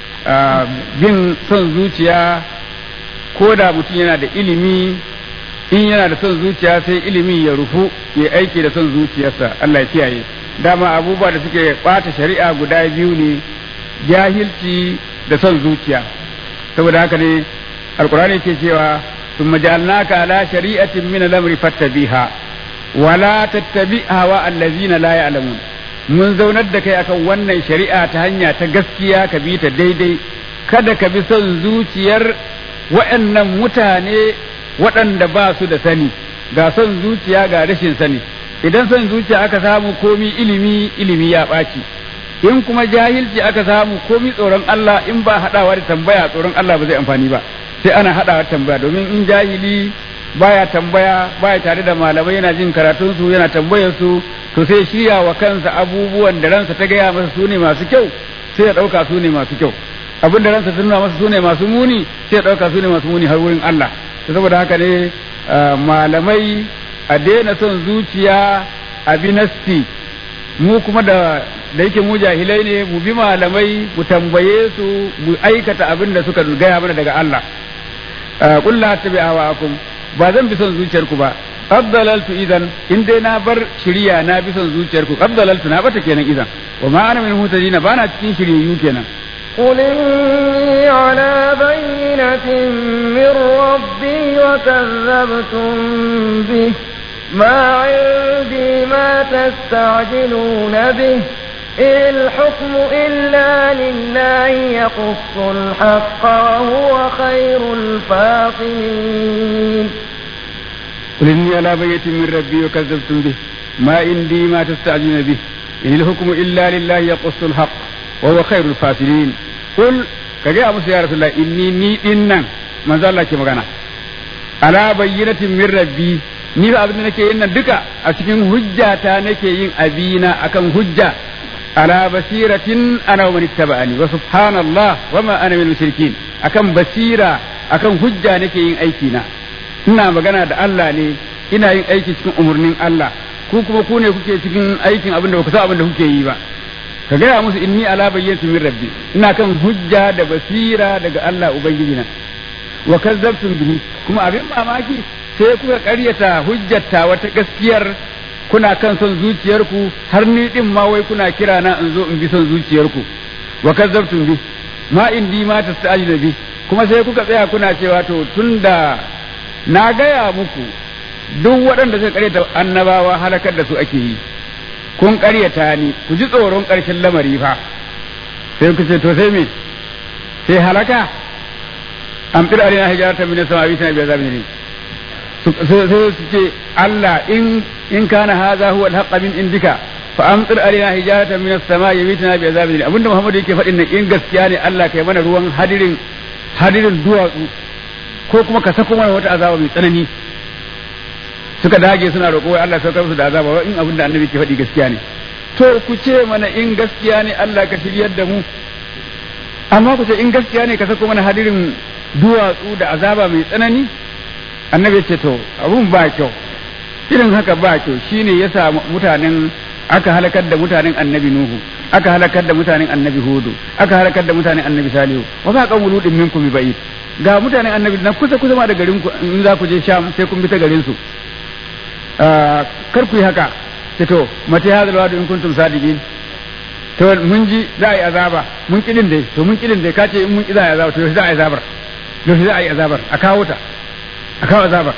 bin son zuciya ko da mutum yana da ilimi in yana da son zuciya sai ilimi ya rufu ya aiki da son zuciyarsa Allah ya kiyaye dama abubuwa da suke bata shari'a guda biyu ne jahilci da son zuciya saboda haka ne alkurani ke cewa ثم جعلناك على شريعة من الأمر فاتبعها ولا تتبع هواء الذين لا يعلمون mun zaunar da kai akan wannan shari'a ta hanya ta gaskiya ka bi ta daidai kada ka bi son zuciyar waɗannan mutane waɗanda ba su da sani ga son zuciya ga rashin sani idan son zuciya aka samu komi ilimi ilimi ya ɓaci in kuma jahilci aka samu komi tsoron Allah in ba haɗawa da tambaya tsoron Allah ba zai amfani ba sai ana haɗawa da tambaya domin in jahili baya tambaya baya tare da malamai yana jin karatunsu yana tambayar su to sai shirya wa kansa abubuwan da ransa ta gaya masa su ne masu kyau sai ya ɗauka su ne masu kyau abin da ransa ta nuna masa su ne masu muni sai ya ɗauka su ne masu muni har wurin Allah to saboda haka ne malamai a daina son zuciya a bi nasti mu kuma da da yake mu jahilai ne mu bi malamai mu tambaye su mu aikata abin da suka gaya mana daga Allah qul la tabi'awakum ba zan bi son zuciyarku ba abdalaltu idan in dai na bar shiriya na bi son zuciyarku abdalaltu na bata kenan idan wa ma ana min mutadina bana cikin shiryayyu kenan قل إني على بينة من ربي وكذبتم به ما عندي ما تستعجلون به إن الحكم إلا لله يقص الحق وهو خير الفاصلين قل إني على بيت من ربي وكذبتم به ما عندي ما تستعجلون به إن الحكم إلا لله يقص الحق wa huwa khairul fasirin qul ka ga musu ya rasulullah inni ni dinnan manzo Allah ke magana ala bayyinatin min rabbi ni ba abin da nake yin nan duka a cikin hujjata nake yin abina akan hujja ala basiratin ana wa man ittaba'ani wa subhanallah wa ma ana min mushrikin akan basira akan hujja nake yin aiki na ina magana da Allah ne ina yin aiki cikin umurnin Allah ku kuma ku ne kuke cikin aikin abin da ba ku san abin da kuke yi ba ka gaya musu inni ala bayyinatin min rabbi ina kan hujja da basira daga Allah ubangiji na wa kazzabtum bihi kuma abin mamaki sai kuka karyata hujjata wata gaskiyar kuna kan son zuciyarku har ni din ma wai kuna kira na in zo in bi son zuciyarku wa kazzabtum bi ma indi ma tasta'jilu bi kuma sai kuka tsaya kuna cewa to tunda na gaya muku duk waɗanda suka karyata annabawa halakar da su ake yi kun karyata ni ku ji tsoron ƙarshen lamari fa sai ku ce to sai me sai halaka amtir alina hijarata min as-sama'i ta bi azabin ne sai su ce Allah in in kana hadha huwa al-haqq min indika fa amtir alina hijarata min as-sama'i yamitna bi azabin abinda Muhammadu yake faɗin nan in gaskiya ne Allah kai mana ruwan hadirin hadirin duwatsu ko kuma ka sako mana wata azaba mai tsanani suka dage suna roƙo wai Allah saukar musu da azaba wai in abinda annabi ke faɗi gaskiya ne to ku ce mana in gaskiya ne Allah ka shiryar da mu amma ku ce in gaskiya ne ka sako mana hadirin duwatsu da azaba mai tsanani annabi ce to abun ba kyau irin haka ba kyau shine yasa mutanen aka halakar da mutanen annabi nuhu aka halakar da mutanen annabi hudu aka halakar da mutanen annabi salihu wa ba kan wuludin minkum bi ba'id ga mutanen annabi na kusa kusa ma da garin ku in za ku je sham sai kun bi ta garin su kar ku yi haka ce to mata ya zalwa in kuntum sadiqin to mun ji za a yi azaba mun kidin dai to mun kidin dai ka ce in mun ki za a yi azaba to yaushe za a yi azabar yaushe za a yi azabar a kawo ta a kawo azabar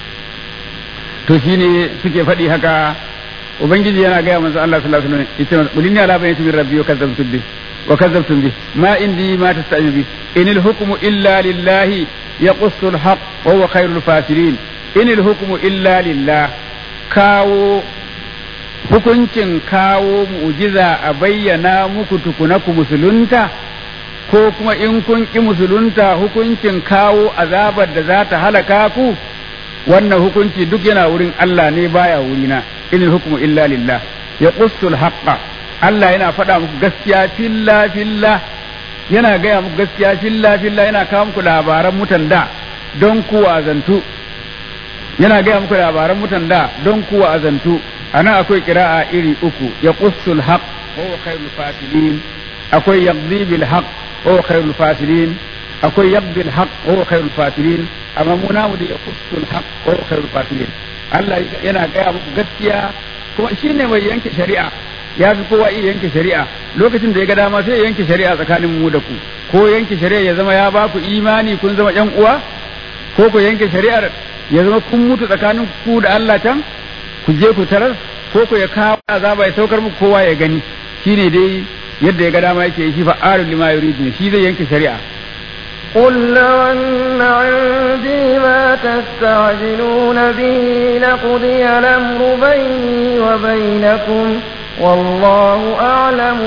to shine suke faɗi haka ubangiji yana gaya manzo Allah sallallahu alaihi wasallam yace qul inni ala bayyinatin min rabbi wa kadzabtum bi wa kadzabtum bi ma indi ma tasta'inu bi inil hukmu illa lillahi yaqussu al-haq wa huwa khairul fasirin inil hukmu illa lillah kawo hukuncin kawo mu'jiza a bayyana muku tukuna ku musulunta ko kuma in kun ki musulunta hukuncin kawo azabar da za ta halaka ku wannan hukunci duk yana wurin Allah ne baya wurina inil hukmu illa lillah ya qussul haqqa Allah yana faɗa muku gaskiya filla filla yana gaya muku gaskiya filla filla yana kawo muku labaran mutan da don ku azantu yana gaya muku labaran mutan da don ku azantu anan akwai kira'a iri uku ya qussul haqq wa khairul fasilin akwai yaqdi bil haqq wa khairul fasilin akwai yaqdi al haqq wa khairul fasilin amma mu namu da ya qussul haqq wa khairul fasilin Allah yana gaya muku gaskiya kuma shine mai yanke shari'a ya fi kowa iya yanke shari'a lokacin da ya ga dama sai ya yanke shari'a tsakanin mu da ku ko yanke shari'a ya zama ya ba ku imani kun zama yan uwa ko ku yanke shari'ar ya zama kun mutu tsakanin ku da Allah can ku je ku tarar ko ku ya kawo azaba ya saukar muku kowa ya gani shine dai yadda ya ga dama yake shi fa'alul lima yuridu shi zai yanke shari'a قل لو أن عندي ما تستعجلون به لقضي الأمر بيني وبينكم والله أعلم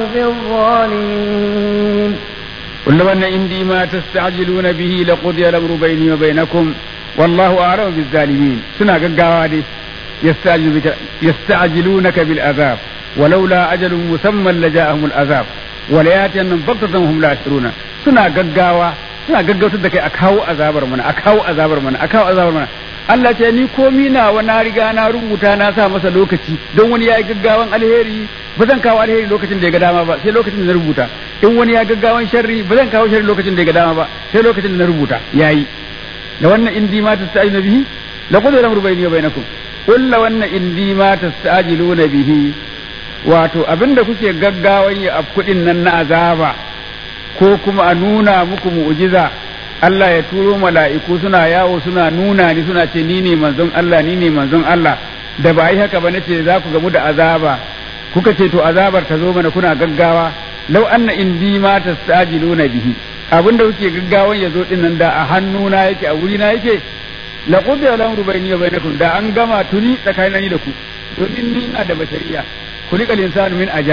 بالظالمين قل لو أن عندي ما تستعجلون به لقضي الأمر بيني وبينكم والله أعلم بالظالمين سنة قاوة يستعجل بك يستعجلونك بالعذاب ولولا أجل مسمى لجاءهم العذاب ولياتينهم بغتة وهم لا يشعرون سنة قاوة suna gaggautar da kai a kawo azabar mana a kawo azabar mana a kawo azabar mana Allah ce ni komi na wa na riga na rubuta na sa masa lokaci don wani ya yi gaggawan alheri ba zan kawo alheri lokacin da ya ga dama ba sai lokacin da na rubuta in wani ya gaggawan sharri ba zan kawo sharri lokacin da ya ga dama ba sai lokacin da na rubuta yayi da wannan indi ma tasta'inu bihi la qad lamru bayni wa bainakum qul la wannan indi ma tasta'jiluna bihi wato abinda kuke gaggawan ya afkudin nan na azaba ko kuma a nuna muku mu'jiza Allah ya turo mala'iku suna yawo suna nuna ni suna ce ni ne manzon Allah ni ne manzon Allah da ba yi haka ba nace za ku gamu da azaba kuka ce to azabar ta zo mana kuna gaggawa law anna indi ma tastajiluna bihi abinda kuke gaggawan ya zo din nan da a hannuna yake a wurina yake la qudiya al-amru bayni wa bainakum da an gama tuni tsakanin da ku domin ni ina da bashariya kulikal insanu min ajal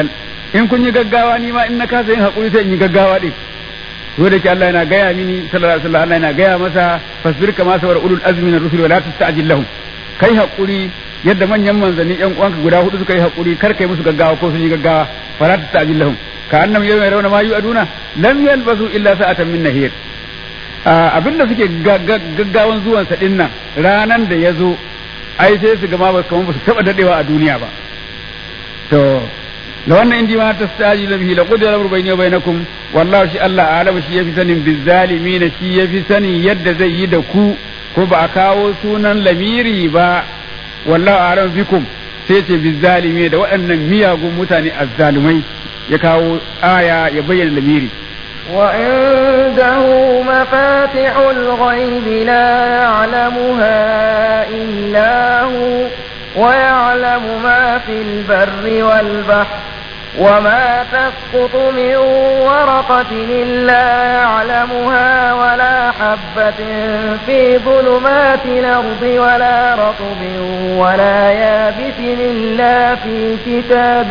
in kun yi gaggawa ni ma in na kasa yin hakuri sai in yi gaggawa din to da ke Allah yana gaya mini sallallahu alaihi wasallam Allah yana gaya masa fasbir kama sawar ulul azmi na rusul wala tasta'jil lahum kai hakuri yadda manyan manzanni yan uwanka guda hudu suka yi hakuri kar kai musu gaggawa ko sun yi gaggawa fala tasta'jil lahum ka annam yawma yarawna ma yu'aduna lam yalbasu illa sa'atan min nahir abinda suke gaggawan zuwan sa din nan ranan da ya zo ai sai su gama ba kamar ba su taba dadewa a duniya ba to la wannan indi ma tastaji bihi la qudira amru bayni wa bainakum wallahu shi Allah alama shi yafi sanin bizzalimin shi yafi sanin yadda zai yi da ku ko ba a kawo sunan lamiri ba wallahu alam bikum sai ce bizzalimi da waɗannan miyagun mutane azzalumai ya kawo aya ya bayyana lamiri وعنده مفاتح الغيب لا يعلمها إلا هو ويعلم ما في البر والبحر وما تسقط من ورقة إلا يعلمها ولا حبة في ظلمات الأرض ولا رطب ولا يابس إلا في كتاب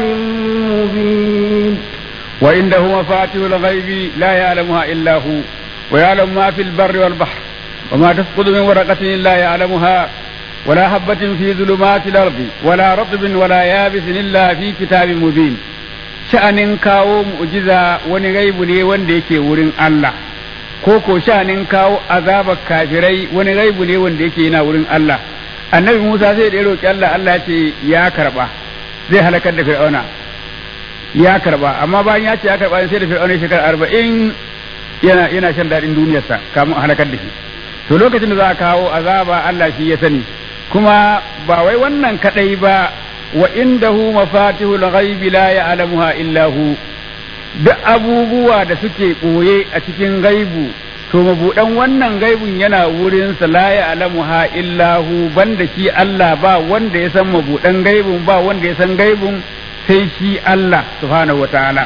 مبين وعنده مفاتيح الغيب لا يعلمها إلا هو ويعلم ما في البر والبحر وما تسقط من ورقة إلا يعلمها ولا حبة في ظلمات الأرض ولا رطب ولا يابس إلا في كتاب مبين sha'anin kawo mu'jiza wani gaibu ne wanda yake wurin Allah ko ko sha'anin kawo azabar kafirai wani gaibu ne wanda yake yana wurin Allah annabi Musa sai da ya roki Allah Allah ya ce ya karba zai halakar da Fir'auna ya karba amma bayan ya ce ya karba sai da Fir'auna shekara arba'in yana yana shan daɗin duniyarsa kamun a halakar da shi to lokacin da za a kawo azaba Allah shi ya sani kuma ba wai wannan kadai ba wa indahu mafatihul ghaibi la ya'lamuha illa hu duk abubuwa da suke boye a cikin gaibu to mabudan wannan gaibun yana wurin sa la ya'lamuha illa hu banda shi Allah ba wanda ya san mabudan gaibun ba wanda ya san gaibun sai shi Allah subhanahu wataala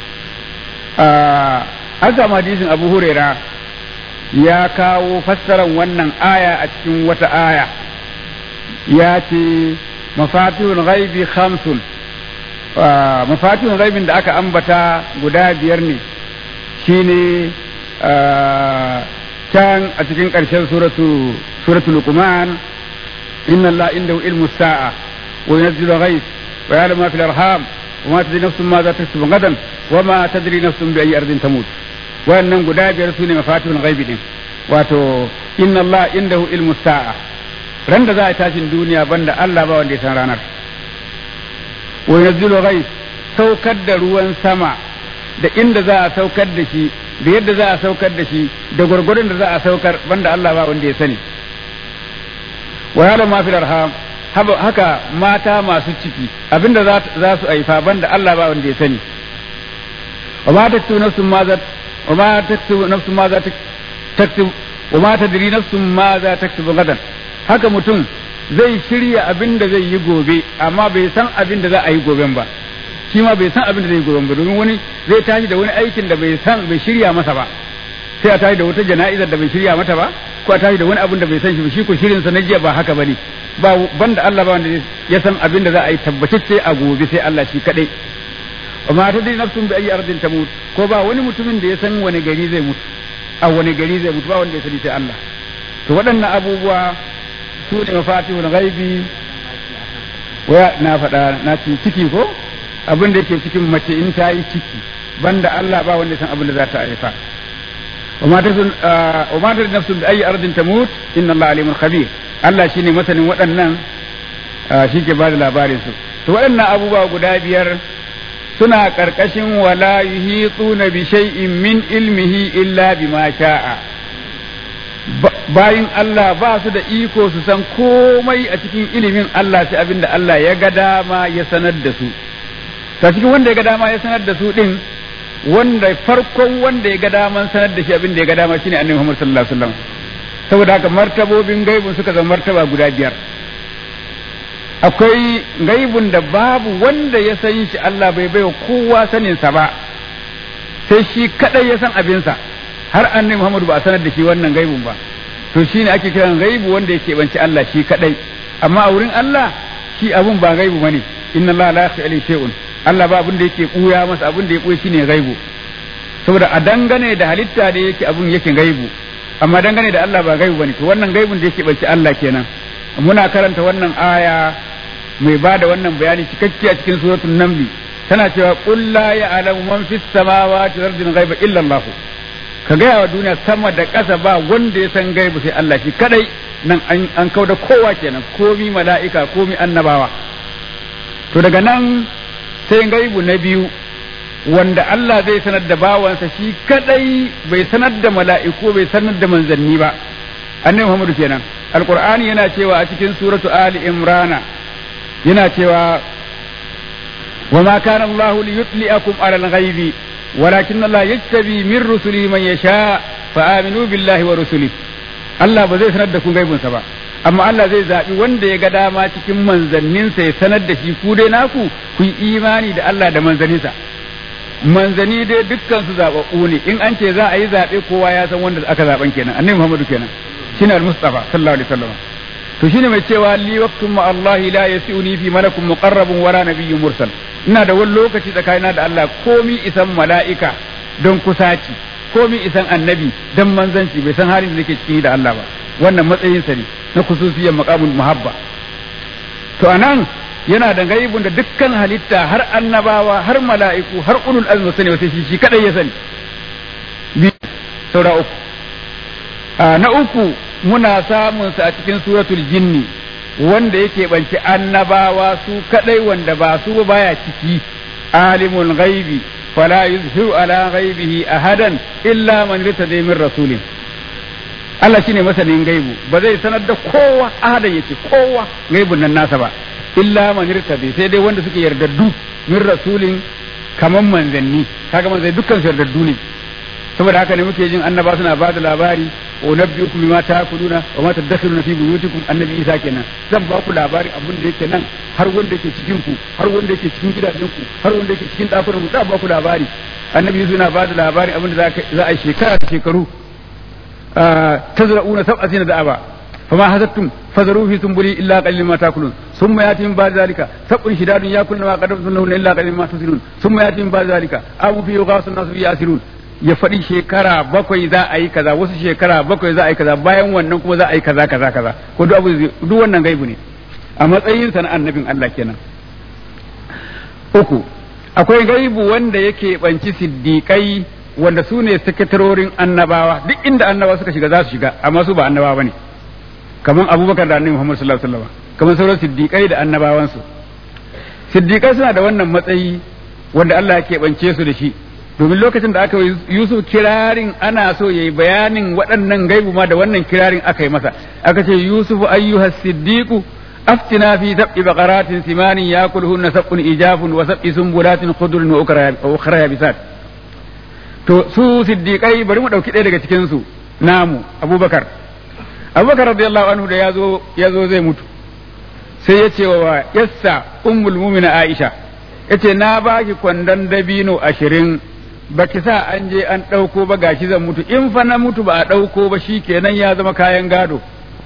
an samu hadisin Abu Huraira ya kawo fassaran wannan aya a cikin wata aya ya ce mafatihul ghaibi khamsun mafatihul ghaibin da aka ambata guda biyar ne shine can a cikin ƙarshen suratu suratu luqman inna allaha indahu ilmu sa'a wa yunzilu ghaib wa ya'lamu ma fil arham wa ma tadri nafsun ma za taksubu gadan wa ma tadri nafsun bi ayyi ardin tamut wannan guda biyar sune mafatihul ghaibi din wato inna allaha indahu ilmu sa'a ran da za a tashin duniya banda Allah ba wanda ya san ranar wa yanzilu ghais saukar da ruwan sama da inda za a saukar da shi da yadda za a saukar da shi da gwargwadon da za a saukar banda Allah ba wanda ya sani wa ya'lamu ma fil arham haka mata masu ciki abinda za su haifa banda Allah ba wanda ya sani wa ma taktu nafsun ma za wa ma taktu nafsun ma za taktu wa ma tadri nafsun ma za taktubu gadan haka mutum zai shirya abin da zai yi gobe amma bai san abin da za a yi goben ba shi ma bai san abin da zai yi goben ba domin wani zai tashi da wani aikin da bai san bai shirya masa ba sai a tashi da wata jana'izar da bai shirya mata ba ko a tashi da wani abin da bai san shi ba shi ko shirin sa na jiya ba haka bane ba banda Allah ba wanda ya san abin da za a yi tabbatacce a gobe sai Allah shi kadai amma ta dai nafsun bi ayi ardin tamut ko ba wani mutumin da ya san wani gari zai mutu a wani gari zai mutu ba wanda ya sani sai Allah to waɗannan abubuwa su ne mafatihul ghaibi waya na faɗa na ci ciki ko abin da yake cikin mace in ta yi ciki banda Allah ba wanda san abin da za ta haifa wa ma tadri wa ma tadri nafsun bi ayi ardin tamut inna Allah alimul khabir Allah shine masanin waɗannan shi ke ba da labarin su to waɗannan abubuwa guda biyar suna ƙarƙashin wala yuhituna bi shay'in min ilmihi illa bima sha'a bayin Allah ba su da iko su san komai a cikin ilimin Allah sai abin da Allah ya ga dama ya sanar da su ta cikin wanda ya ga dama ya sanar da su din wanda farkon wanda ya ga daman sanar da shi abin da ya ga dama shine annabi Muhammad sallallahu alaihi wasallam saboda haka martabobin gaibun suka zama martaba guda biyar akwai gaibun da babu wanda ya san shi Allah bai baiwa kowa sanin sa ba sai shi kadai ya san abinsa har annabi Muhammadu ba a sanar da shi wannan gaibun ba to shine ake kiran gaibu wanda yake banci Allah shi kadai amma a wurin Allah shi abun ba gaibu bane inna Allah la yakhfa alayhi shay'un Allah ba abin da yake buya masa abin da ya buya shine gaibu saboda a dangane da halitta da yake abin yake gaibu amma dangane da Allah ba gaibu bane to wannan gaibun da yake bace Allah kenan muna karanta wannan aya mai ba da wannan bayani cikakke a cikin suratul namli tana cewa qul la ya'lamu man fis samawati wal ardi ghaiba illa Allah ka gaya wa duniya sama da ƙasa ba wanda ya san gaibu sai Allah shi kadai nan an kau da kowa kenan komi mala'ika komi annabawa to daga nan sai gaibu na biyu wanda Allah zai sanar da bawansa shi kadai bai sanar da mala'iku bai sanar da manzanni ba annabi Muhammadu kenan alqur'ani yana cewa a cikin suratu ali imrana yana cewa wa ma kana Allah liyutliakum ala al-ghaibi walakin Allah yattabi min rusuli man yasha fa aminu billahi wa rusuli Allah ba zai sanar da ku gaibinsa ba amma Allah zai zaɓi wanda ya ga dama cikin manzanninsa ya sanar da shi ku dai naku ku yi imani da Allah da manzanninsa manzani dai dukkan su zaɓaɓɓu ne in an ce za a yi zaɓe kowa ya san wanda aka zaɓen kenan annabi Muhammadu kenan shine al-Mustafa sallallahu alaihi wasallam to shine mai cewa li waqtum ma Allah la yasiuni fi malakun muqarrabun wala nabiyyun mursal ina da wani lokaci tsakanina da Allah komi isan mala'ika don kusaci komi isan annabi don manzanci bai san halin da nake ciki da Allah ba wannan matsayinsa ne na kususiyar maqamul muhabba to anan yana da gaibun da dukkan halitta har annabawa har mala'iku har ulul azmi sani wata shi shi kadai ya sani bi saura uku na uku muna samun sa a cikin suratul jinni wanda yake banci annabawa su kadai wanda ba su baya ciki alimul ghaibi fala yuzhiru ala ghaibihi ahadan illa man irtada min rasulin Allah shine masanin gaibu ba zai sanar da kowa ahadan yace kowa gaibun nan nasa ba illa man irtada sai dai wanda suke yardaddu min rasulin kaman manzanni kaga manzanni dukkan su yardaddu ne saboda haka ne muke jin annaba suna ba da labari wa nabbiukum bima ta'kuluna wa ma tadakhiruna fi buyutikum annabi Isa kenan zan ba ku labari abin da yake nan har wanda yake cikin ku har wanda yake cikin gidajen ku har wanda yake cikin dakunan ku zan ba ku labari annabi Isa yana ba da labari abin da za a yi shekara da shekaru tazra'una sab'a sina da'aba فما حسبتم فذروا في سنبله الا قليلا ما تاكلون ثم ياتي من بعد ذلك سبع شداد ياكلن ما قدمتم لهن الا قليلا ما تسلون ثم ياتي من بعد ذلك ابو في يغاث الناس في ياسرون ya faɗi shekara bakwai za a yi kaza wasu shekara bakwai za a yi kaza bayan wannan kuma za a yi kaza kaza kaza ko duk abu duk wannan gaibu ne a matsayin sa na annabin Allah kenan uku akwai gaibu wanda yake banci siddiƙai wanda su ne sakatarorin annabawa duk inda annabawa suka shiga za su shiga amma su ba annabawa bane kamar abubakar da annabi muhammad sallallahu alaihi wasallam kamar sauran siddiƙai da annabawansu siddiƙai suna da wannan matsayi wanda Allah ya keɓance su da shi domin lokacin da aka Yusuf kirarin ana so yayi bayanin waɗannan gaibu ma da wannan kirarin aka yi masa aka ce Yusuf ayyuhas siddiqu aftina fi sab'i baqaratin simanin yakuluhunna sab'un ijafun wa sab'i sumbulatin khudrun wa ukhra yabisat to su siddiqai bari mu dauki ɗaya daga cikin su namu Abubakar Abubakar radiyallahu anhu da yazo yazo zai mutu sai ya ce wa yassa ummul mu'mina Aisha yace na baki kwandon dabino ashirin baki sa an je an ɗauko ba gashi zan mutu in fa na mutu ba a ɗauko ba shi kenan ya zama kayan gado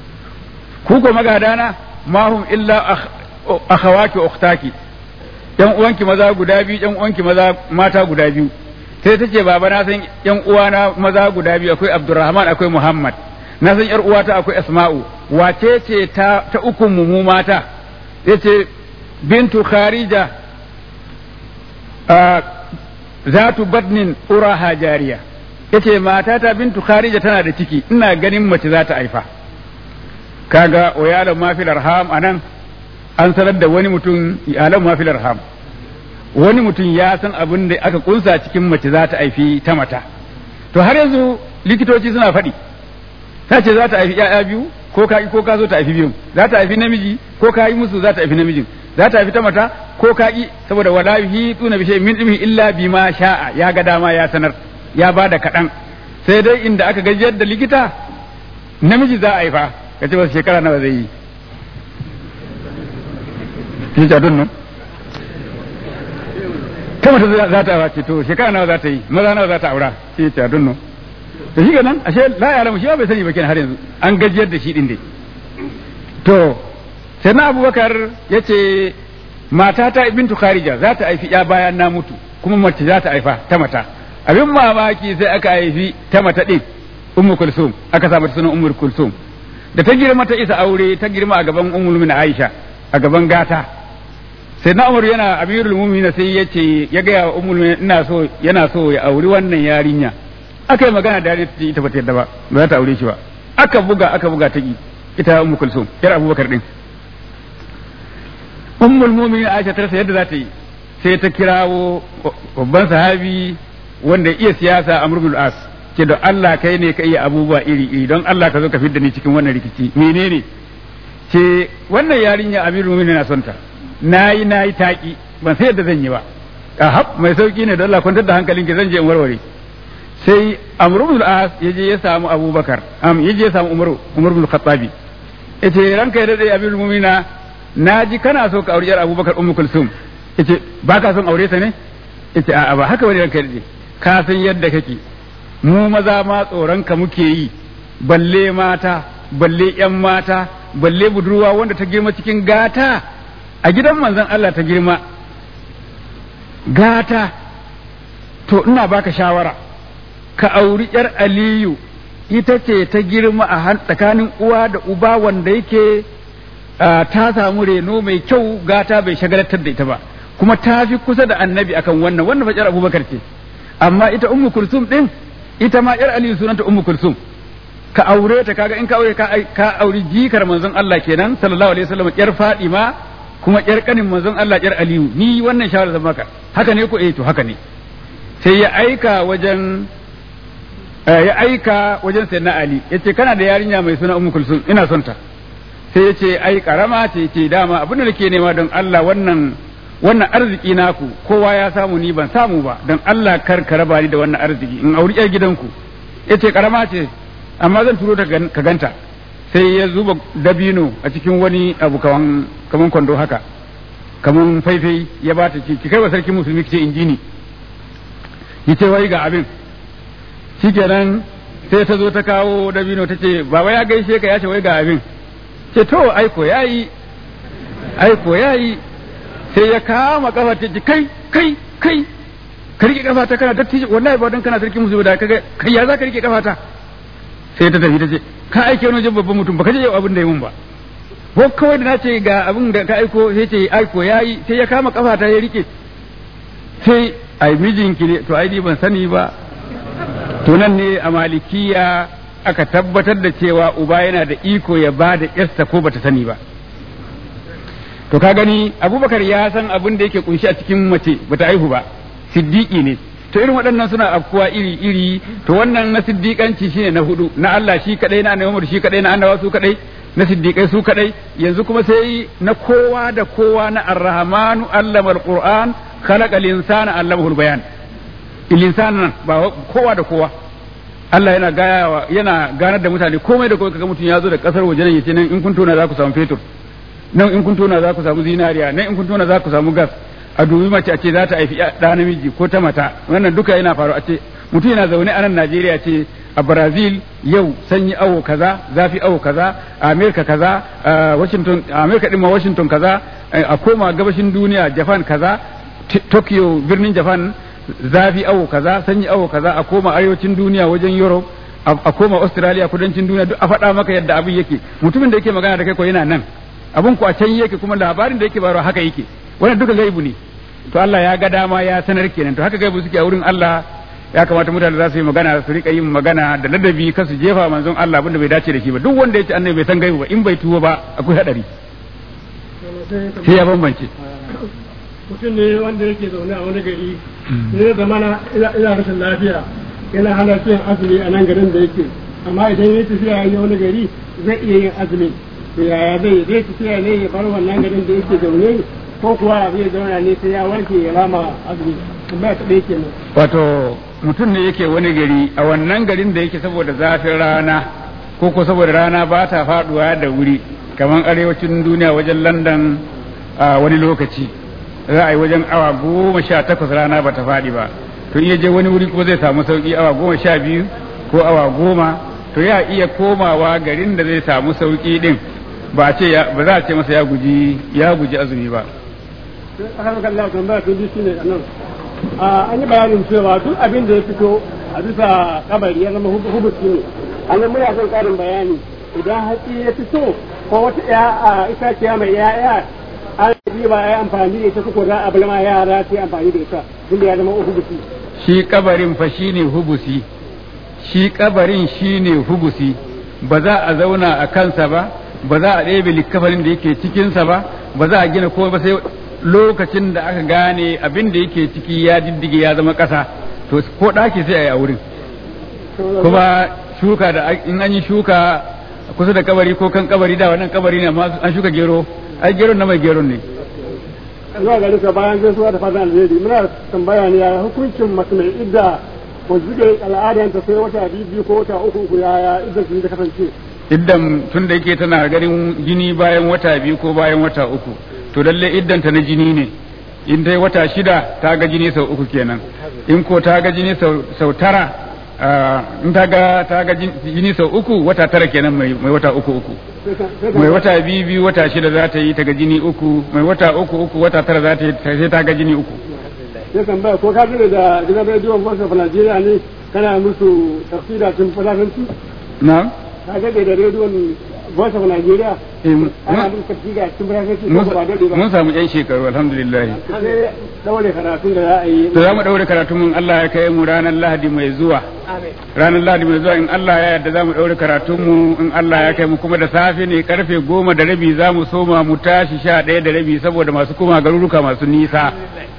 ku ko magadana mahum illa akhawaki ukhtaki yan uwanki maza guda biyu yan uwanki maza mata guda biyu sai ta ce baba na san yan uwana maza guda biyu akwai abdurrahman akwai muhammad na san yar uwata akwai asma'u wace ce ta ta ukun mu mata yace bintu kharija zatu badnin uraha jariya yace matata bintu kharija tana da ciki ina ganin mace za ta haifa kaga wa yalam ma fil arham anan an sanar da wani mutum yalam ma fil arham wani mutum ya san abin da aka kunsa cikin mace za ta haifi ta mata to har yanzu likitoci suna faɗi ta ce za ta haifi ƴaƴa biyu ko ka ko ka zo ta haifi biyu za ta haifi namiji ko ka yi musu za ta haifi namijin za ta haifi ta mata ko ka ki saboda wala yuhituna bi shay'in min ilmihi illa bima sha'a ya ga dama ya sanar ya bada kaɗan sai dai inda aka gajiyar da likita namiji za a haifa ka ce wasu shekara nawa zai yi ki ta dunnu ta mata za ta wace to shekara nawa za ta yi maza nawa za ta aura ki ta dunnu to shi nan ashe la ya alamu shi bai sani ba kenan har yanzu an gajiyar da shi din dai to sai na abubakar ya ce matata bintu kharija za ta haifi ya bayan na mutu kuma mace za ta haifa ta mata abin mamaki sai aka haifi ta mata din ummu kulsum aka sa mata sunan ummu kulsum da ta girma ta isa aure ta girma a gaban ummul mu'minin aisha a gaban gata sai na umar yana amirul mu'minin sai ya ce ya ga wa ummul mu'minin ina so yana so ya auri wannan yarinya aka yi magana da ita ba ta yadda ba ba za ta aure shi ba aka buga aka buga ta ki ita ummu kulsum yar abubakar din ummul mu'minin aisha ta rasa yadda za ta yi sai ta kirawo babban sahabi wanda iya siyasa amr bin as ce don Allah kai ne ka iya abubuwa iri iri don Allah ka zo ka fidda ni cikin wannan rikici menene ce wannan yarinya amirul mu'minin na son ta nayi nayi taki ban sai yadda zan yi ba ahab mai sauki ne don Allah kwantar da hankalinki zan je in warware sai amr bin as yaje ya samu abubakar am yaje ya samu umar umar bin khattabi yace ranka ya dade amirul mu'mina naji kana so ka aure yar abubakar ummu kulsum yace ba ka son aure ta ne yace a'a ba haka bane ranka ya dade ka san yadda kake mu maza ma tsoron ka muke yi balle mata balle yan mata balle budurwa wanda ta girma cikin gata a gidan manzon Allah ta girma gata to ina baka shawara ka auri yar aliyu ita ce ta girma a tsakanin uwa da uba wanda yake ta samu reno mai kyau gata bai shagalatar da ita ba kuma ta fi kusa da annabi akan wannan wannan fa abubakar ce amma ita ummu kulsum din ita ma yar aliyu sunanta ummu kulsum ka aure ta kaga in ka aure ka auri jikar manzon Allah kenan sallallahu alaihi wasallam yar fadima kuma yar kanin manzon Allah yar aliyu ni wannan shawara zan maka haka ne ko eh to haka ne sai ya aika wajen ya aika wajen sayyidina ali yace kana da yarinya mai suna ummu kulsum ina son ta sai yace ai karama ce ce dama abin da nake nema don Allah wannan wannan arziki naku kowa ya samu ni ban samu ba don Allah kar ka raba ni da wannan arziki in auri yar gidanku yace karama ce amma zan turo ta ka ganta sai ya zuba dabino a cikin wani abu kaman kaman kwando haka kaman faifai ya bata ce ki kai wa sarki musulmi ki ce injini yace wai ga abin shikenan sai ta zo ta kawo dabino ta ce baba ya gaishe ka ya ce wai ga abin ce to aiko yayi aiko yayi sai ya kama kafa ta ji kai kai kai ka rike kafa ta kana dattijo wallahi ba dan kana sarki musu da kaga kai ya za ka rike kafa ta sai ta tafi ta ce ka aike wani wajen babban mutum baka je yau abin da ya mun ba ko kawai da na ce ga abin da ka aiko sai ce aiko yayi sai ya kama kafa ta ya rike sai ai mijinki ne to ai ban sani ba to nan ne a malikiya aka tabbatar da cewa uba yana da iko ya ba da yarsa ko bata sani ba to ka gani abubakar ya san abin da yake kunshi a cikin mace bata aihu ba siddiqi ne to irin waɗannan suna afkuwa iri iri to wannan na siddiqanci shine na hudu na Allah shi kadai na annabi shi kadai na annabawa su kadai na siddiqai su kadai yanzu kuma sai na kowa da kowa na arrahmanu allama alquran khalaqa linsana allamahu bayan nan ba kowa da kowa Allah yana gayawa yana ganar da mutane komai da komai kaga mutum ya zo da kasar waje nan yace nan in kun tona za ku samu fetur nan in kun tona za ku samu zinariya nan in kun tona za ku samu gas a dubi mace a ce za ta haifi ɗa namiji ko ta mata wannan duka yana faru a ce mutum yana zaune a nan Najeriya ce a Brazil yau sanyi awo kaza zafi awo kaza a America kaza a Washington a America din ma Washington kaza a koma gabashin duniya Japan kaza Tokyo birnin Japan zafi awo kaza sanyi awo kaza a koma arewacin duniya wajen Europe a koma Australia kudancin duniya duk a faɗa maka yadda abin yake mutumin da yake magana da kai ko yana nan abun ku a can yake kuma labarin da yake bayarwa haka yake wannan duka gaibu ne to Allah ya ga dama ya sanar kenan to haka gaibu suke a wurin Allah ya kamata mutane za su yi magana su rika yin magana da ladabi kan su jefa manzon Allah abinda bai dace da shi ba duk wanda ya ce annabi bai san gaibu ba in bai tuwo ba akwai hadari sai ya bambance mutum ne wanda yake zaune a wani gari ne zamana ina rashin lafiya yana hana cin azumi a nan garin da yake amma idan ya tafiya ya wani gari zai iya yin azumi to yaya zai zai tafiya ne ya bar wannan garin da yake zaune ko kuwa zai zauna ne sai ya warke ya rama azumi tambaya ta ɗaya kenan wato mutum ne yake wani gari a wannan garin da yake saboda zafin rana ko ko saboda rana ba ta faduwa da wuri kamar arewacin duniya wajen london a wani lokaci za a yi wajen awa goma sha takwas rana ba ta faɗi ba to iya je wani wuri ko zai samu sauki awa goma sha biyu ko awa goma to ya iya komawa garin da zai samu sauki din ba a ce ba za a ce masa ya guji ya guji azumi ba aka maka Allah tambaya tun shi ne nan an yi bayanin cewa duk abin da ya fito a bisa kabari ya zama hubusi ne an muna son karin bayani idan hatsi ya fito ko wata ya itaciya mai ya'ya an yi ba ya amfani da ita ko za a bulma yara su amfani da ita tunda ya zama hubusi shi kabarin fa shine hubusi shi kabarin shine hubusi ba za a zauna a kansa ba ba za a ɗebe likafarin da yake cikinsa ba ba za a gina komai ba sai lokacin da aka gane abin da yake ciki ya diddige ya zama ƙasa to ko ɗaki sai a yi a wurin kuma shuka da in an yi shuka kusa da kabari ko kan kabari da wannan kabari ne amma an shuka gero ai gero na mai gero ne zuwa ga duka bayan gaisuwa da fatan alheri muna tambaya ne ya hukuncin mace mai idda ko zuge al'adanta sai wata biyu ko wata uku uku yaya idda su ta kasance iddan tun da yake tana ganin jini bayan wata biyu ko bayan wata uku to lalle iddanta na jini ne in dai wata shida ta ga jini sau uku kenan in ko ta ga jini sau tara in ta ga ta ga jini sau uku wata tara kenan mai wata uku uku mai wata biyu biyu wata shida za ta yi ta ga jini uku mai wata uku uku wata tara za ta yi sai ta ga jini uku sai tambaya ko ka gane da gidan rediyon Voice of Nigeria ne kana musu tafsira tun fadatanci na ka gane da rediyon Voice of Nigeria ana musu tafsira tun fadatanci ko ba dade ba mun samu yan shekaru alhamdulillah sai daure karatun da za a yi to za mu daure karatun mun Allah ya kai mu ranar Lahadi mai zuwa ranar Lahadi mai zuwa in Allah ya yarda za mu daure karatun mu in Allah ya kai mu kuma da safe ne karfe goma da rabi za mu soma mu tashi sha ɗaya da rabi saboda masu kuma garuruka masu nisa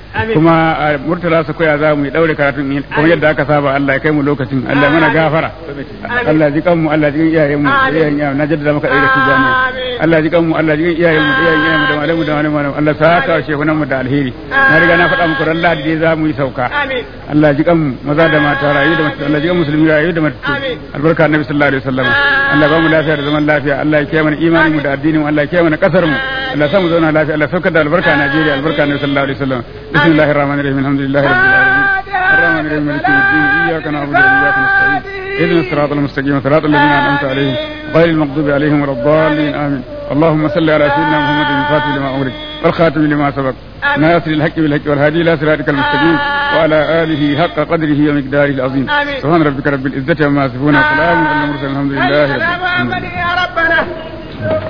kuma a murtala su koya za mu yi daure karatun kuma yadda aka saba Allah ya kai mu lokacin Allah ya mana gafara Allah ya ji kanmu Allah ya ji iyayen mu iyayen iyayen na jaddada maka ɗaya da su jami'a Allah ya ji kanmu Allah ya ji iyayen mu iyayen iyayen mu da malamu da malamu Allah sa ka shehunan mu da alheri na riga na faɗa muku ran Lahadi dai za mu yi sauka Allah ya ji kanmu maza da mata rayu da mata Allah ya ji kanmu musulmi rayu da mata albarka annabi sallallahu alaihi wasallam Allah ba mu lafiya da zaman lafiya Allah ya kiyaye mana imanin mu da addinin mu Allah ya kiyaye mana kasar mu Allah ya sa mu zauna lafiya Allah ya saukar da albarka a Najeriya albarka annabi sallallahu alaihi wasallam بسم الله الرحمن الرحيم الحمد لله رب العالمين الرحمن الرحيم مالك يوم الدين اياك نعبد واياك نستعين اهدنا الصراط المستقيم صراط الذين انعمت عليهم غير المغضوب عليهم ولا الضالين امين اللهم صل على سيدنا محمد الفاتح لما امرك والخاتم لما سبق ناصر الحق بالحق والهادي الى صراطك المستقيم وعلى اله حق قدره ومقداره العظيم سبحان ربك رب العزه عما يصفون وسلام على المرسلين الحمد لله رب العالمين